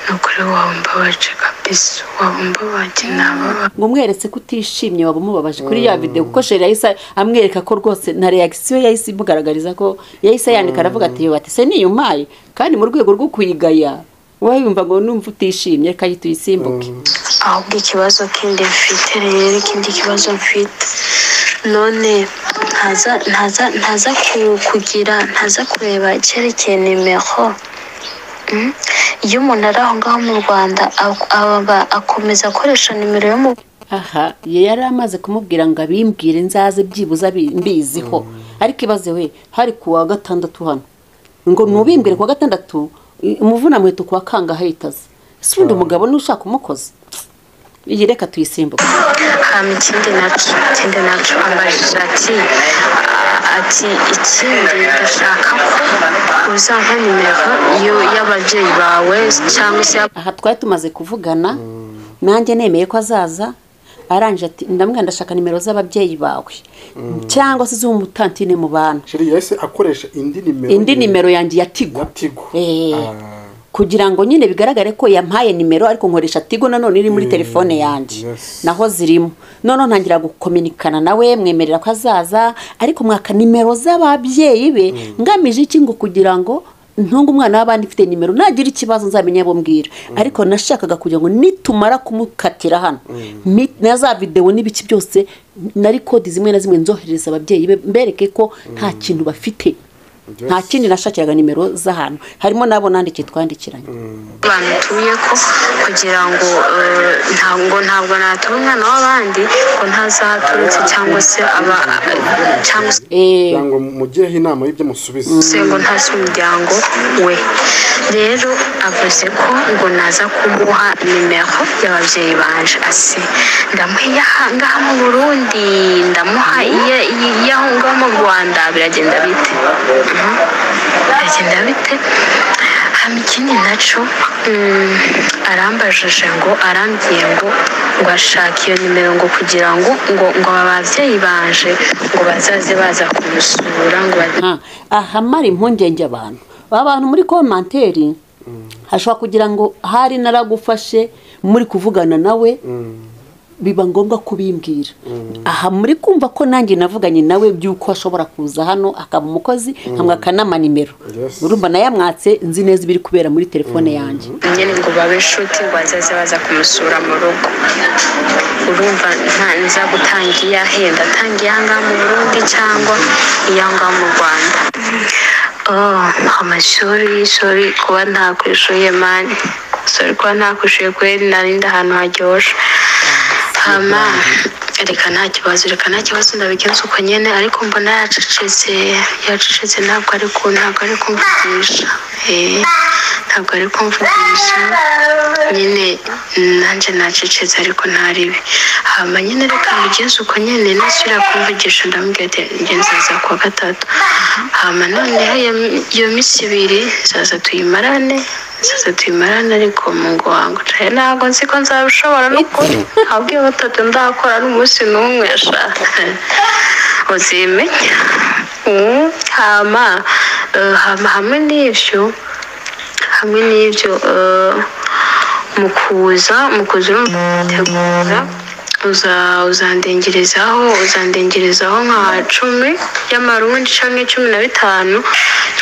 ni ukuri wabumbabaje kabisa wabumbabaje nababa ngo umweretse ko utishimye waba umubabaje kuri ya videwo kuko sheri yahise amwereka ko rwose na reakisiyo yahise imugaragariza ko yahise yandika aravuga ati "Yo, ati se niyumpaye kandi mu rwego rwo kwigaya wayumva ngo numva utishimye reka tuyisimbuke ahubwo ikibazo kindi mfite rero ikindi kibazo mfite none ntaza ntaza ntaza ku- kugira ntaza kureba icyerekeye nimero Mm? iyo umuntu ari aho ngaho mu rwanda ak- aba akomeza akoresha nimero yo mu aha ye yari amaze kumubwira ngo abimbwire nzaze byibuze abi- mbiziho ariko ibaze we hari ku wa gatandatu hano ngo nubimbwire ku wa gatandatu i- umuvunamweto ku wa kangahe yitaze si ubundi umugabo n'ushaka umukozi iyi reka tuyisimbuke hama ikindi naco ikindi naco ambajije ati a- ati ikindi ndashaka ko uzampa nimero y'u- y'ababyeyi bawe cyangwa se y'ab- aha twari tumaze kuvugana nanjye nemeye ko azaza arangije ati ndamwira ndashaka nimero z'ababyeyi bawe cyangwa se z'umutantine mu bana sheri yahise akoresha indi nimero indi nimero yanjye ya tigo ya tigo Eh. Ah, kugira ngo nyine bigaragare ko yampaye nimero ariko nkoresha tigo nanone iri muri telefone yanjye yes. naho zirimo noneho ntangira gukominikana nawe mwemerera ko azaza ariko mwaka nimero z'ababyeyi be ngamije iki ngo kugira ngo ntunge umwana w'abandi ufite nimero nagira ikibazo nzamenya abo mbwira ariko nashakaga kugira ngo nitumara kumukatira hano ni- na za videwo n'ibiki byose nari kodi zimwe na zimwe nzoherereza ababyeyi be mbereke ko nta kintu bafite nta kindi nashakiraga nimero z'ahantu harimo n'abo nandikiye twandikiranye abantu tuye ko kugira ngo eh, ntabwo ntabwo natuma umwana w'abandi ngo ntazaturutse cyangwa se aba cyangwa se Eh, kugira ngo mugireho inama y'ibyo musubiza se ngo ntazi umuryango we rero avuze ko ngo naza kumuha nimero y'ababyeyi banje ase ndamuha iyaha ngaha mu burundi ndamuha iya- iya- iyaho ngaho mu rwanda biragenda bite Mhm. biragenda bite hama ikindi naco mm, arambajije ngo arambwiye ngo ngo ashaka iyo nimero ngo kugira ngo ngo ngo aba babyeyi banje ngo bazaze baza kumusura ngo baze aha ahamara impungenge abantu aba bantu muri komanteri hashobora kugira ngo hari naragufashe muri kuvugana nawe biba ngombwa kubimbwira aha muri kumva ko nanjye navuganye nawe by'uko ashobora kuza hano akaba umukozi nkamwaka n'amanimero Yes. urumva nayamwatse nzi neza ibiri kubera muri telefone yanjye nyine ngo babe inshuti ngo bazaze baza kumusura mu rugo urumva nta nza gutanga iya henda atanga iya ngaha mu burundi cyangwa iya ngaha mu rwanda Oh, amashuri sorry kuba ntakwishuye mani sorry kuba ntakwishuye kubera narindi ahantu haryoshe hama reka nta kibazo reka nta kibazo ndabigenza uko nyene ariko mbona yacecetse yacecetse ntabwo ari ku ntabwo ari kumvugisha eh ntabwo ari kumvugisha nyine nanjye nacecetse ariko ntaribi hama nyine reka mbigenze uko nyine nasubira kumvugisha ndamubwira ati ngenzi aza kuwa gatatu hama noneho iyo- iyo minsi ibiri zaza tuyimarane zaza tuyimarane ariko mu ngo wangu caye ntabwo nzi ko nzabishobora n'ukuri ahubwo iyo batatu ndakora n'umunsi n'umwe sha uzimenya Mm, hama eh, hama hamwe n'ivyo hamwe n'ibyo eh, mu kuza mu kuza urumva uza uzandengerezaho uzandengerezaho nka cumi y'amarundi canke cumi na bitanu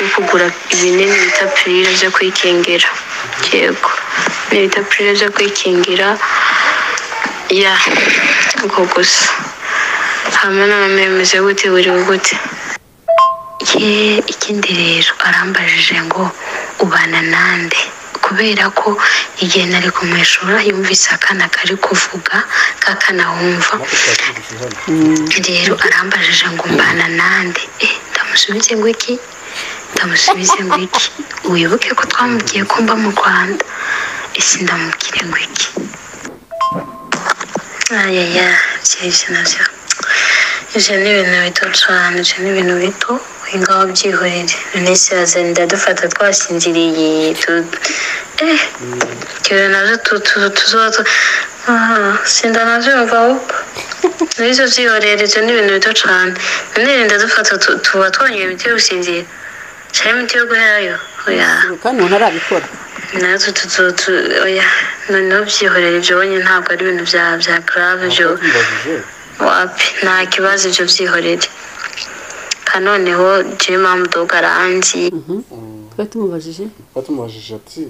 yo kugura ibinini bita pirire vyo kwikingira yego ibinini bita pirire vyo kwikingira ya uko gusa hamwe n'abamemeze gute buriwe gute Ye, ikindi rero arambajije ngo ubana nande kubera ko igihe nari kumwishura yumvise akana kari kuvuga kakanahumva rero arambajije ngo mbana nande eh, ndamusubize ngo iki ndamusubize ngo iki wibuke ko twamubwiye ko mba mu rwanda ese ndamubwire ngo iki ayaya byihuse nabyo ibyo ni ibintu bito cyane ibyo ni ibintu bito winga wabyihorere minsi yaze ndadufata twasinziriye tu- eh ibyo nabyo tu- tu- tuzoba tu- Ah, sinda nabyumva ahubwo nizo byihorere ibyo ni ibintu bito cyane none ndadufata tu- tuba twongeye imiti yo gusinzira cyane imiti yo guherayo oya kandi umuntu arabikora natwe tuzo tu- oya noneho byihorera ibyo bonye ntabwo ari ibintu bya bya grave byo wapi nta kibazo ibyo byihorere kandi noneho jewe mamudoga aranzi twari tumubajije batumubajije ati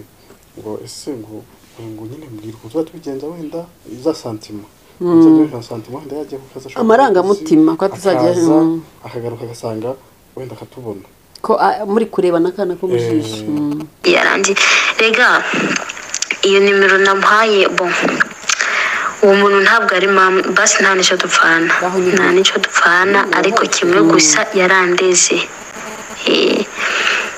ngo ese ngo uyu ngo nyine mbwirwa tuba tubigenza wenda za santima nka santima wenda yajya ku kazi ashobora Amarangamutima, ko kuba akazi, atazajya- akaza, mm. akagaruka agasanga wenda akatubona ko ah, muri kureba n'akana ko mu jisho Eh. Mm. yarangiye rega iyo nimero namuhaye bon uwo muntu ntabwo ari mama basi nta n'icyo dupfana Baho nyine. nta n'icyo dupfana ariko kimwe gusa yarandeze Eh,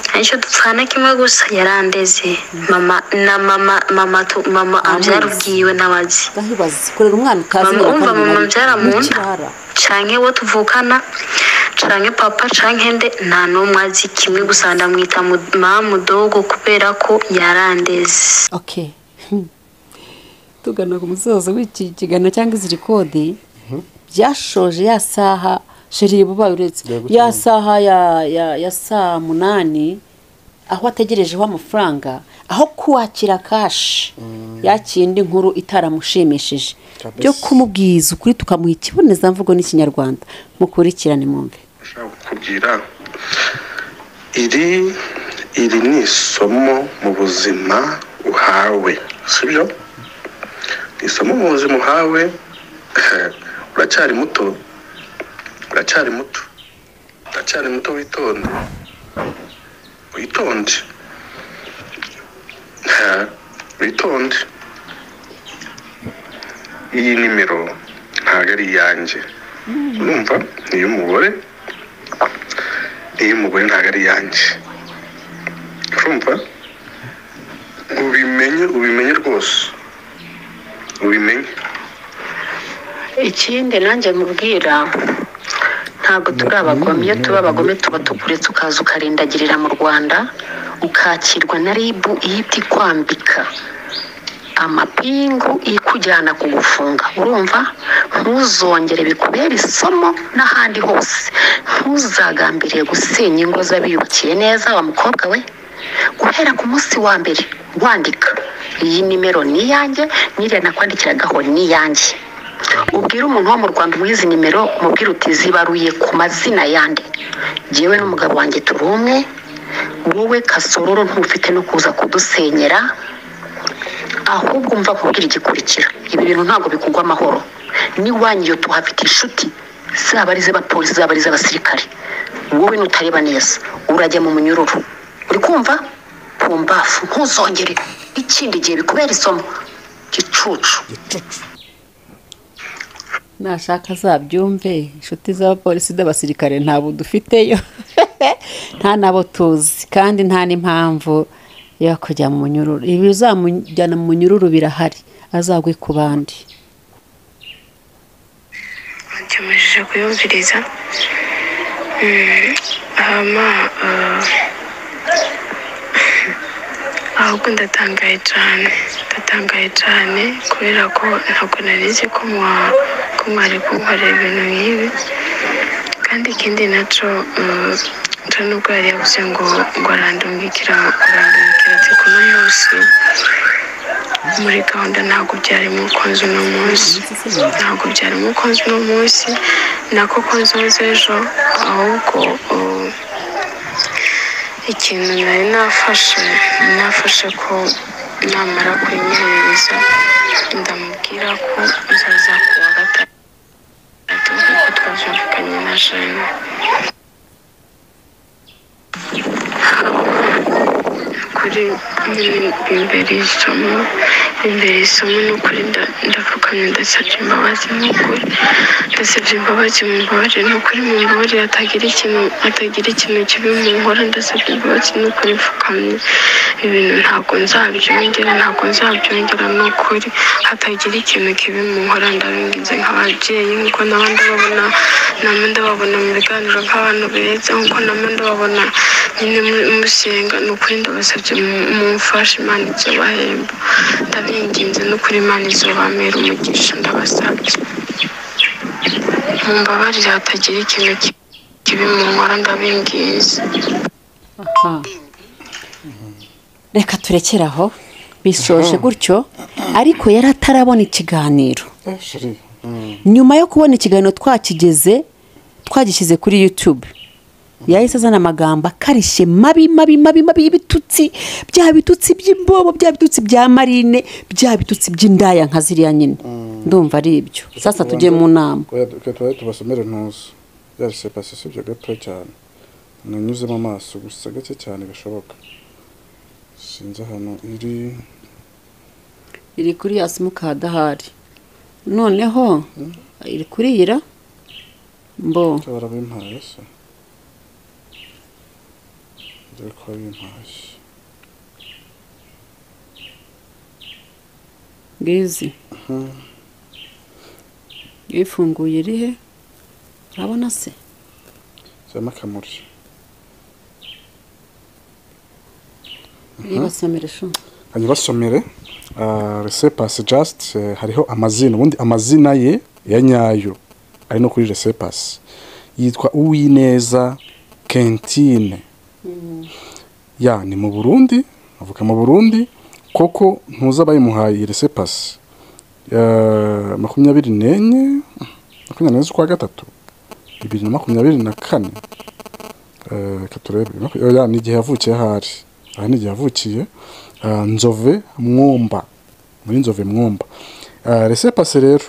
nta n'icyo dupfana kimwe gusa yarandeze mama na mama mama tu- mama abyara ubwiwe n'abazi ndahibaza kurera umwana utazi Mama, ngo umva kandi mama nari- mbyara mu nda. n'ikibara. canke uwo tuvukana canke papa canke nde nta n'umwe azi kimwe gusa ndamwita mu- mamu dogo kubera ko yarandeze okay tugana ku musozo w'iki kiganiro cyangwa izi rekodi byashoje ya saha sheri bubaye uretse Yego, ya cyane. saha ya ya ya saa munani aho ategerejeho amafaranga aho kuwakira kashi ya kindi nkuru itaramushimishije Kabisa. byo kumubwiza ukuri tukamuha ikibonezamvugo n'ikinyarwanda mukurikirane mwumve ndashaka kukubwira iri iri ni isomo mu buzima uhawe sibyo ni isomo mu buzima uhawe uracyari muto uracyari muto uracyari muto witonde witonde Ha, witonde iyi nimero ntabwo ari iyanjye urumva ni iy'umugore iyo umugore ntabwo ari iyanjye urumva ubimenye ubimenye rwose ubimenye ikindi nanjye mubwira ntabwo turi abagome iyo tuba abagome tuba tukuretse ukaza ukarindagirira mu rwanda ukakirwa na ribu ihita ikwambika amapingu ikujyana kugufunga urumva ntuzongere bikubere isomo n'ahandi hose ntuzagambiriye gusenya ingo z'abiyubakiye neza wa mukobwa we guhera ku munsi wa mbere wandika iyi nimero ni iyanjye n'iriya nakwandikiragaho ni iyanjye ubwire umuntu wo mu rwanda umuha izi nimero umubwire uti zibaruye ku mazina yande jyewe n'umugabo wanjye turi umwe wowe kasororo ntufite no kuza kudusenyera ahubwo umva kubwira igikurikira ibi bintu ntabwo bikugwa amahoro n'iwanyu iyo tuhafite inshuti zaba ari iz'abapolisi zaba ari iz'abasirikare wowe nutareba neza urajya mu munyururu uri kumva pumbafu ntuzongere ikindi gihe bikubera isomo gicucu nashaka azabyumve inshuti z'abapolisi n'abasirikare ntabwo dufiteyo nta nabo tuzi kandi nta n'impamvu yo kujya mu munyururu ibizamujyana mu munyururu birahari azagwe ku bandi tumajije kuyumviriza hama ahubwo ndatangaye cyane ndatangaye cyane kubera ko ntabwo nari nzi ko mwa- ko mwari kunkorera ibintu nk'ibi kandi ikindi nacyo cyo nubwo yari yavuze ngo ngo arandumbikira arandumbikira ati kuno munsi muri gahunda ntabwo byari mu konzi uno munsi ntabwo byari mu konzi uno munsi nako konzi w'ejo ahubwo uh, ikintu nari nafashe nafashe ko namara kuyimuhereza ndamubwira ko nzaza ku wa gatandatu kuko twabyumvikanye na jane kuri imbere isomo imbere isomo ni ukuri nda- ndapfukamye ndasabye imbabazi ni ukuri ndasabye imbabazi mu mbabarire ni ukuri mu mbabarire hatagira ikintu hatagira ikintu kibi mu nkora ndasabye imbabazi ni ukuri mfukamye ibintu ntabwo nzabyongera ntabwo nzabyongera ni ukuri hatagira ikintu kibi mu nkora ndabigize nk'ababyeyi nk'uko n'abandi babona namwe ndababona mu biganiro nk'abantu beretse nk'uko namwe ndababona nyine mu- musenga ni ukuri ndabasabye mu- mumfashe imana izobahemba ndabinginze ni ukuri imana izobamera umugisha ndabasabye mumbabarire hatagira ikintu ki- kibi mu nkora ndabingize aha reka turekere aho bisoje gutyo ariko yari atarabona ikiganiro nyuma yo kubona ikiganiro twakigeze twagishyize kuri yutube yahise azana amagambo akarishye mabi mabi mabi mabi y'ibitutsi bya bitutsi by'imbobo bya bitutsi bya marine bya bitutsi by'indaya nka ziriya nyine ndumva ari ibyo sasa tujye mu nama reka tubaye tubasomere ntuzi ya sepasi si ibyo gato cyane nanyuzemo amaso gusa gake cyane gashoboka sinzi ahantu iri iri kuri ya simukadi ahari noneho iri kuri iyira mbo cyabara bimpaye se dore ko bimpaye ngizi iyo ifunguye irihe urabona se cyangwa akamuri yibasomere shuma hanyuma basomere resepasi jasite hariho amazina ubundi amazina ye ya nyayo ari no kuri resepasi yitwa uwineza kentine ya ni mu burundi avuka mu burundi koko ntuza abayimuhaye iyi resepasi Eh, makumyabiri n'enye makumyabiri n'enye z'ukwa gatatu bibiri na makumyabiri na kane Eh, reka turebe Maku- ya, ni igihe yavukiye ahari aha ni igihe yavukiye Ah, nzove mwumba muri nzove mwumba resepase rero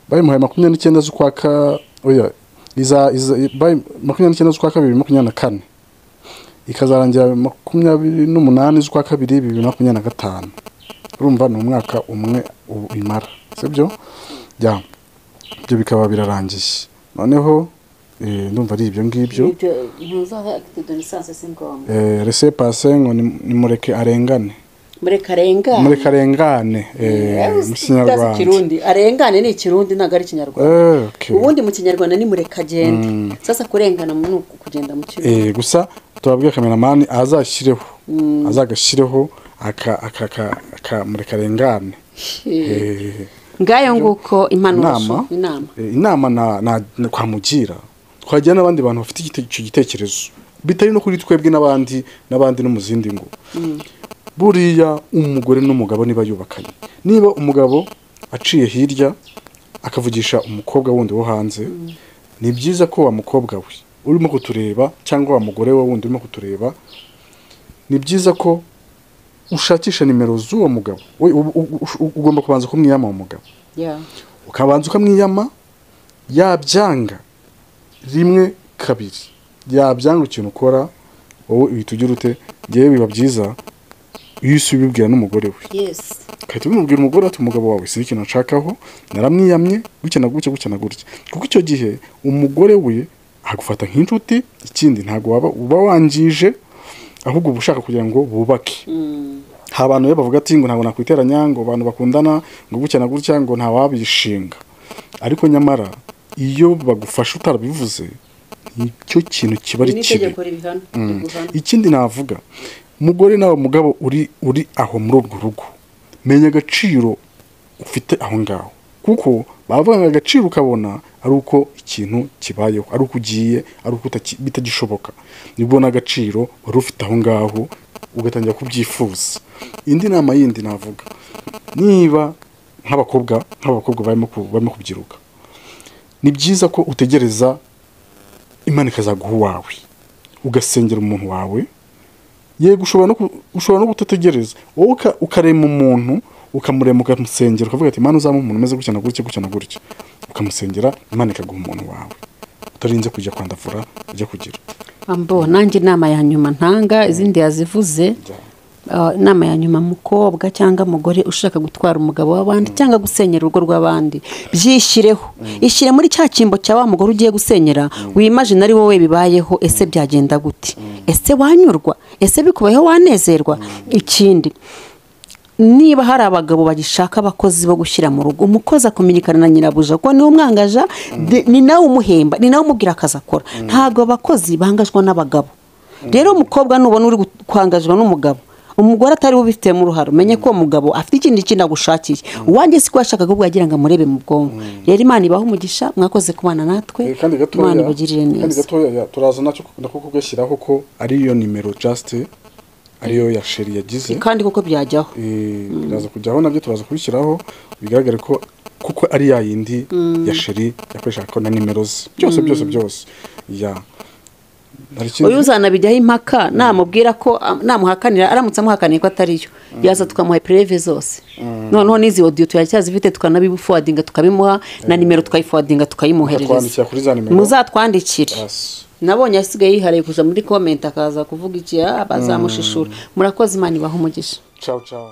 bayimuhaye makumyabiri n'icyenda z'ukwa ka oya iza iza bayi- makumyabiri n'icyenda z'ukwa kabiri makumyabiri na kane ikazarangira makumyabiri n'umunani z'ukwa kabiri bibiri na makumyabiri na gatanu urumva ni umwaka umwe u- imara sibyo ya ibyo bikaba birarangiye noneho eh, ndumva ari ibyo ngibyo Eh, resepase ngo nim- nimureke arengane muri muri karengane karengane eh, mu kinyarwanda kirundi arengane ni ikirundi ntabwo ari ikinyarwanda Eh, okay. ubundi mu kinyarwanda ni murekagende sasa kurengana mu- ni uku kugenda mu kirundi Eh, gusa tubabwira kameramani azashyireho azagashyireho aka aka aka- aka muri karengane Eh, ngayo nguko impanuro inama shuma, inama eh, inama na- na- na kwamugira twagira n'abandi bantu bafite igite- icyo gitekerezo bitari no kuri twebwe n'abandi n'abandi no mu zindi ngo buriya umugore n'umugabo niba yubakanye niba umugabo aciye hirya akavugisha umukobwa wundi wo hanze ni byiza ko wa mukobwa we urimo kutureba cyangwa wa mugore we wundi urimo kutureba ni byiza ko ushakisha nimero z'uwo mugabo We- u- u- u- ugomba kubanza kumwiyama uwo mugabo Yeah. ukabanza ukamwiyama yabyanga rimwe kabiri byabyanga ikintu ukora wowe uhita ugira ute ngewe biba byiza iyo usi ubibwira n'umugore we yesi ugahita ubimubwira umugore ati umugabo wawe si ikintu nshakaho naramwiyamye gutya na gutya gutya na gutya kuko icyo gihe umugore we agufata nk'inshuti ikindi ntabwo waba uba wangije ahubwo uba ushaka kugira ngo bubake hari abantu rero bavuga ati ngo ntabwo nakwiteranya ngo abantu bakundana ngo gutya na gutya ngo ntawabishinga ariko nyamara iyo bagufashe utarabivuze nicyo kintu kiba ari ni kibi itegeko ribihana riguhana ikindi navuga umugore nawe mugabo uri uri aho muri urwo rugo menya agaciro ufite aho ngaho kuko bavuga ngo agaciro ukabona ari uko ikintu kibayeho ari uko ugiye ari uko utaki- bitagishoboka nibwo ubona agaciro wari ufite aho ngaho ugatangira kubyifuza indi nama yindi navuga niba nk'abakobwa nk'abakobwa barimo ku- barimo kubyiruka ni byiza ko utegereza imana ikazaguha uwawe ugasengera umuntu wawe yego ushobora no ku- ushobora no kutategereza wowe uka- ukarema umuntu ukamurema ukamusengera ukavuga ati imana uzaba umuntu umeze gutya na gutya gutya na gutya ukamusengera imana ikaguha umuntu wawe utarinze kujya kwandavura ujya kugira ambo nanjye inama ya nyuma ntanga izindi yazivuze Ah, inama ya nyuma mukobwa cyangwa mugore ushaka gutwara umugabo w'abandi cyangwa gusenyera urugo rw'abandi byishyireho ishyire muri cya cyimbo cya wa mugore ugiye gusenyera wimajine ari wowe bibayeho ese byagenda gute ese wanyurwa ese bikubayeho wanezerwa ikindi niba hari abagabo bagishaka abakozi bo gushyira mu rugo umukozi akumenyekana na nyirabuja kuko niwe umwangaja de- ni nawe umuhemba ni nawe umubwira akazi akora ntabwo abakozi bangajwe n'abagabo rero umukobwa nubona uri gu- kwangajwa n'umugabo umugore atari we ubifitemo uruhare umenye ko uwo mugabo afite ikindi kintu agushakiye uwanjye si ko yashakaga ubwo yagira ngo amurebe mu bwonko rero imana ibahe umugisha mwakoze kubana natwe kandi imana gatoya ibagirire kandi neza gatoya turaza nacyo nako kugashyiraho ko ariyo nimero just ariyo ya sheri yagize kandi kuko byajyaho Eh, biraza kujyaho nabyo turaza kubishyiraho bigaragare ko kuko ari ya yindi ya sheri yakoreshaga ko na nimero ze byose byose byose ya hari ikindi uyu uzanabijyaho impaka namubwira ko am- namuhakanira aramutse amuhakaniye ko atariyo yaza tukamuha preve zose noneho n'izi odiyo turacyazifite tukanabifuwadinga tukabimuha na nimero tukayifuwadinga Bakatwandikira tukayimwoherereza kuri za nimero. muzatwandikire Yes. nabonye asigaye yihariye kuza muri komenti akaza kuvuga iki ah, bazamushishura murakoze imana ibaha umugisha ciao ciao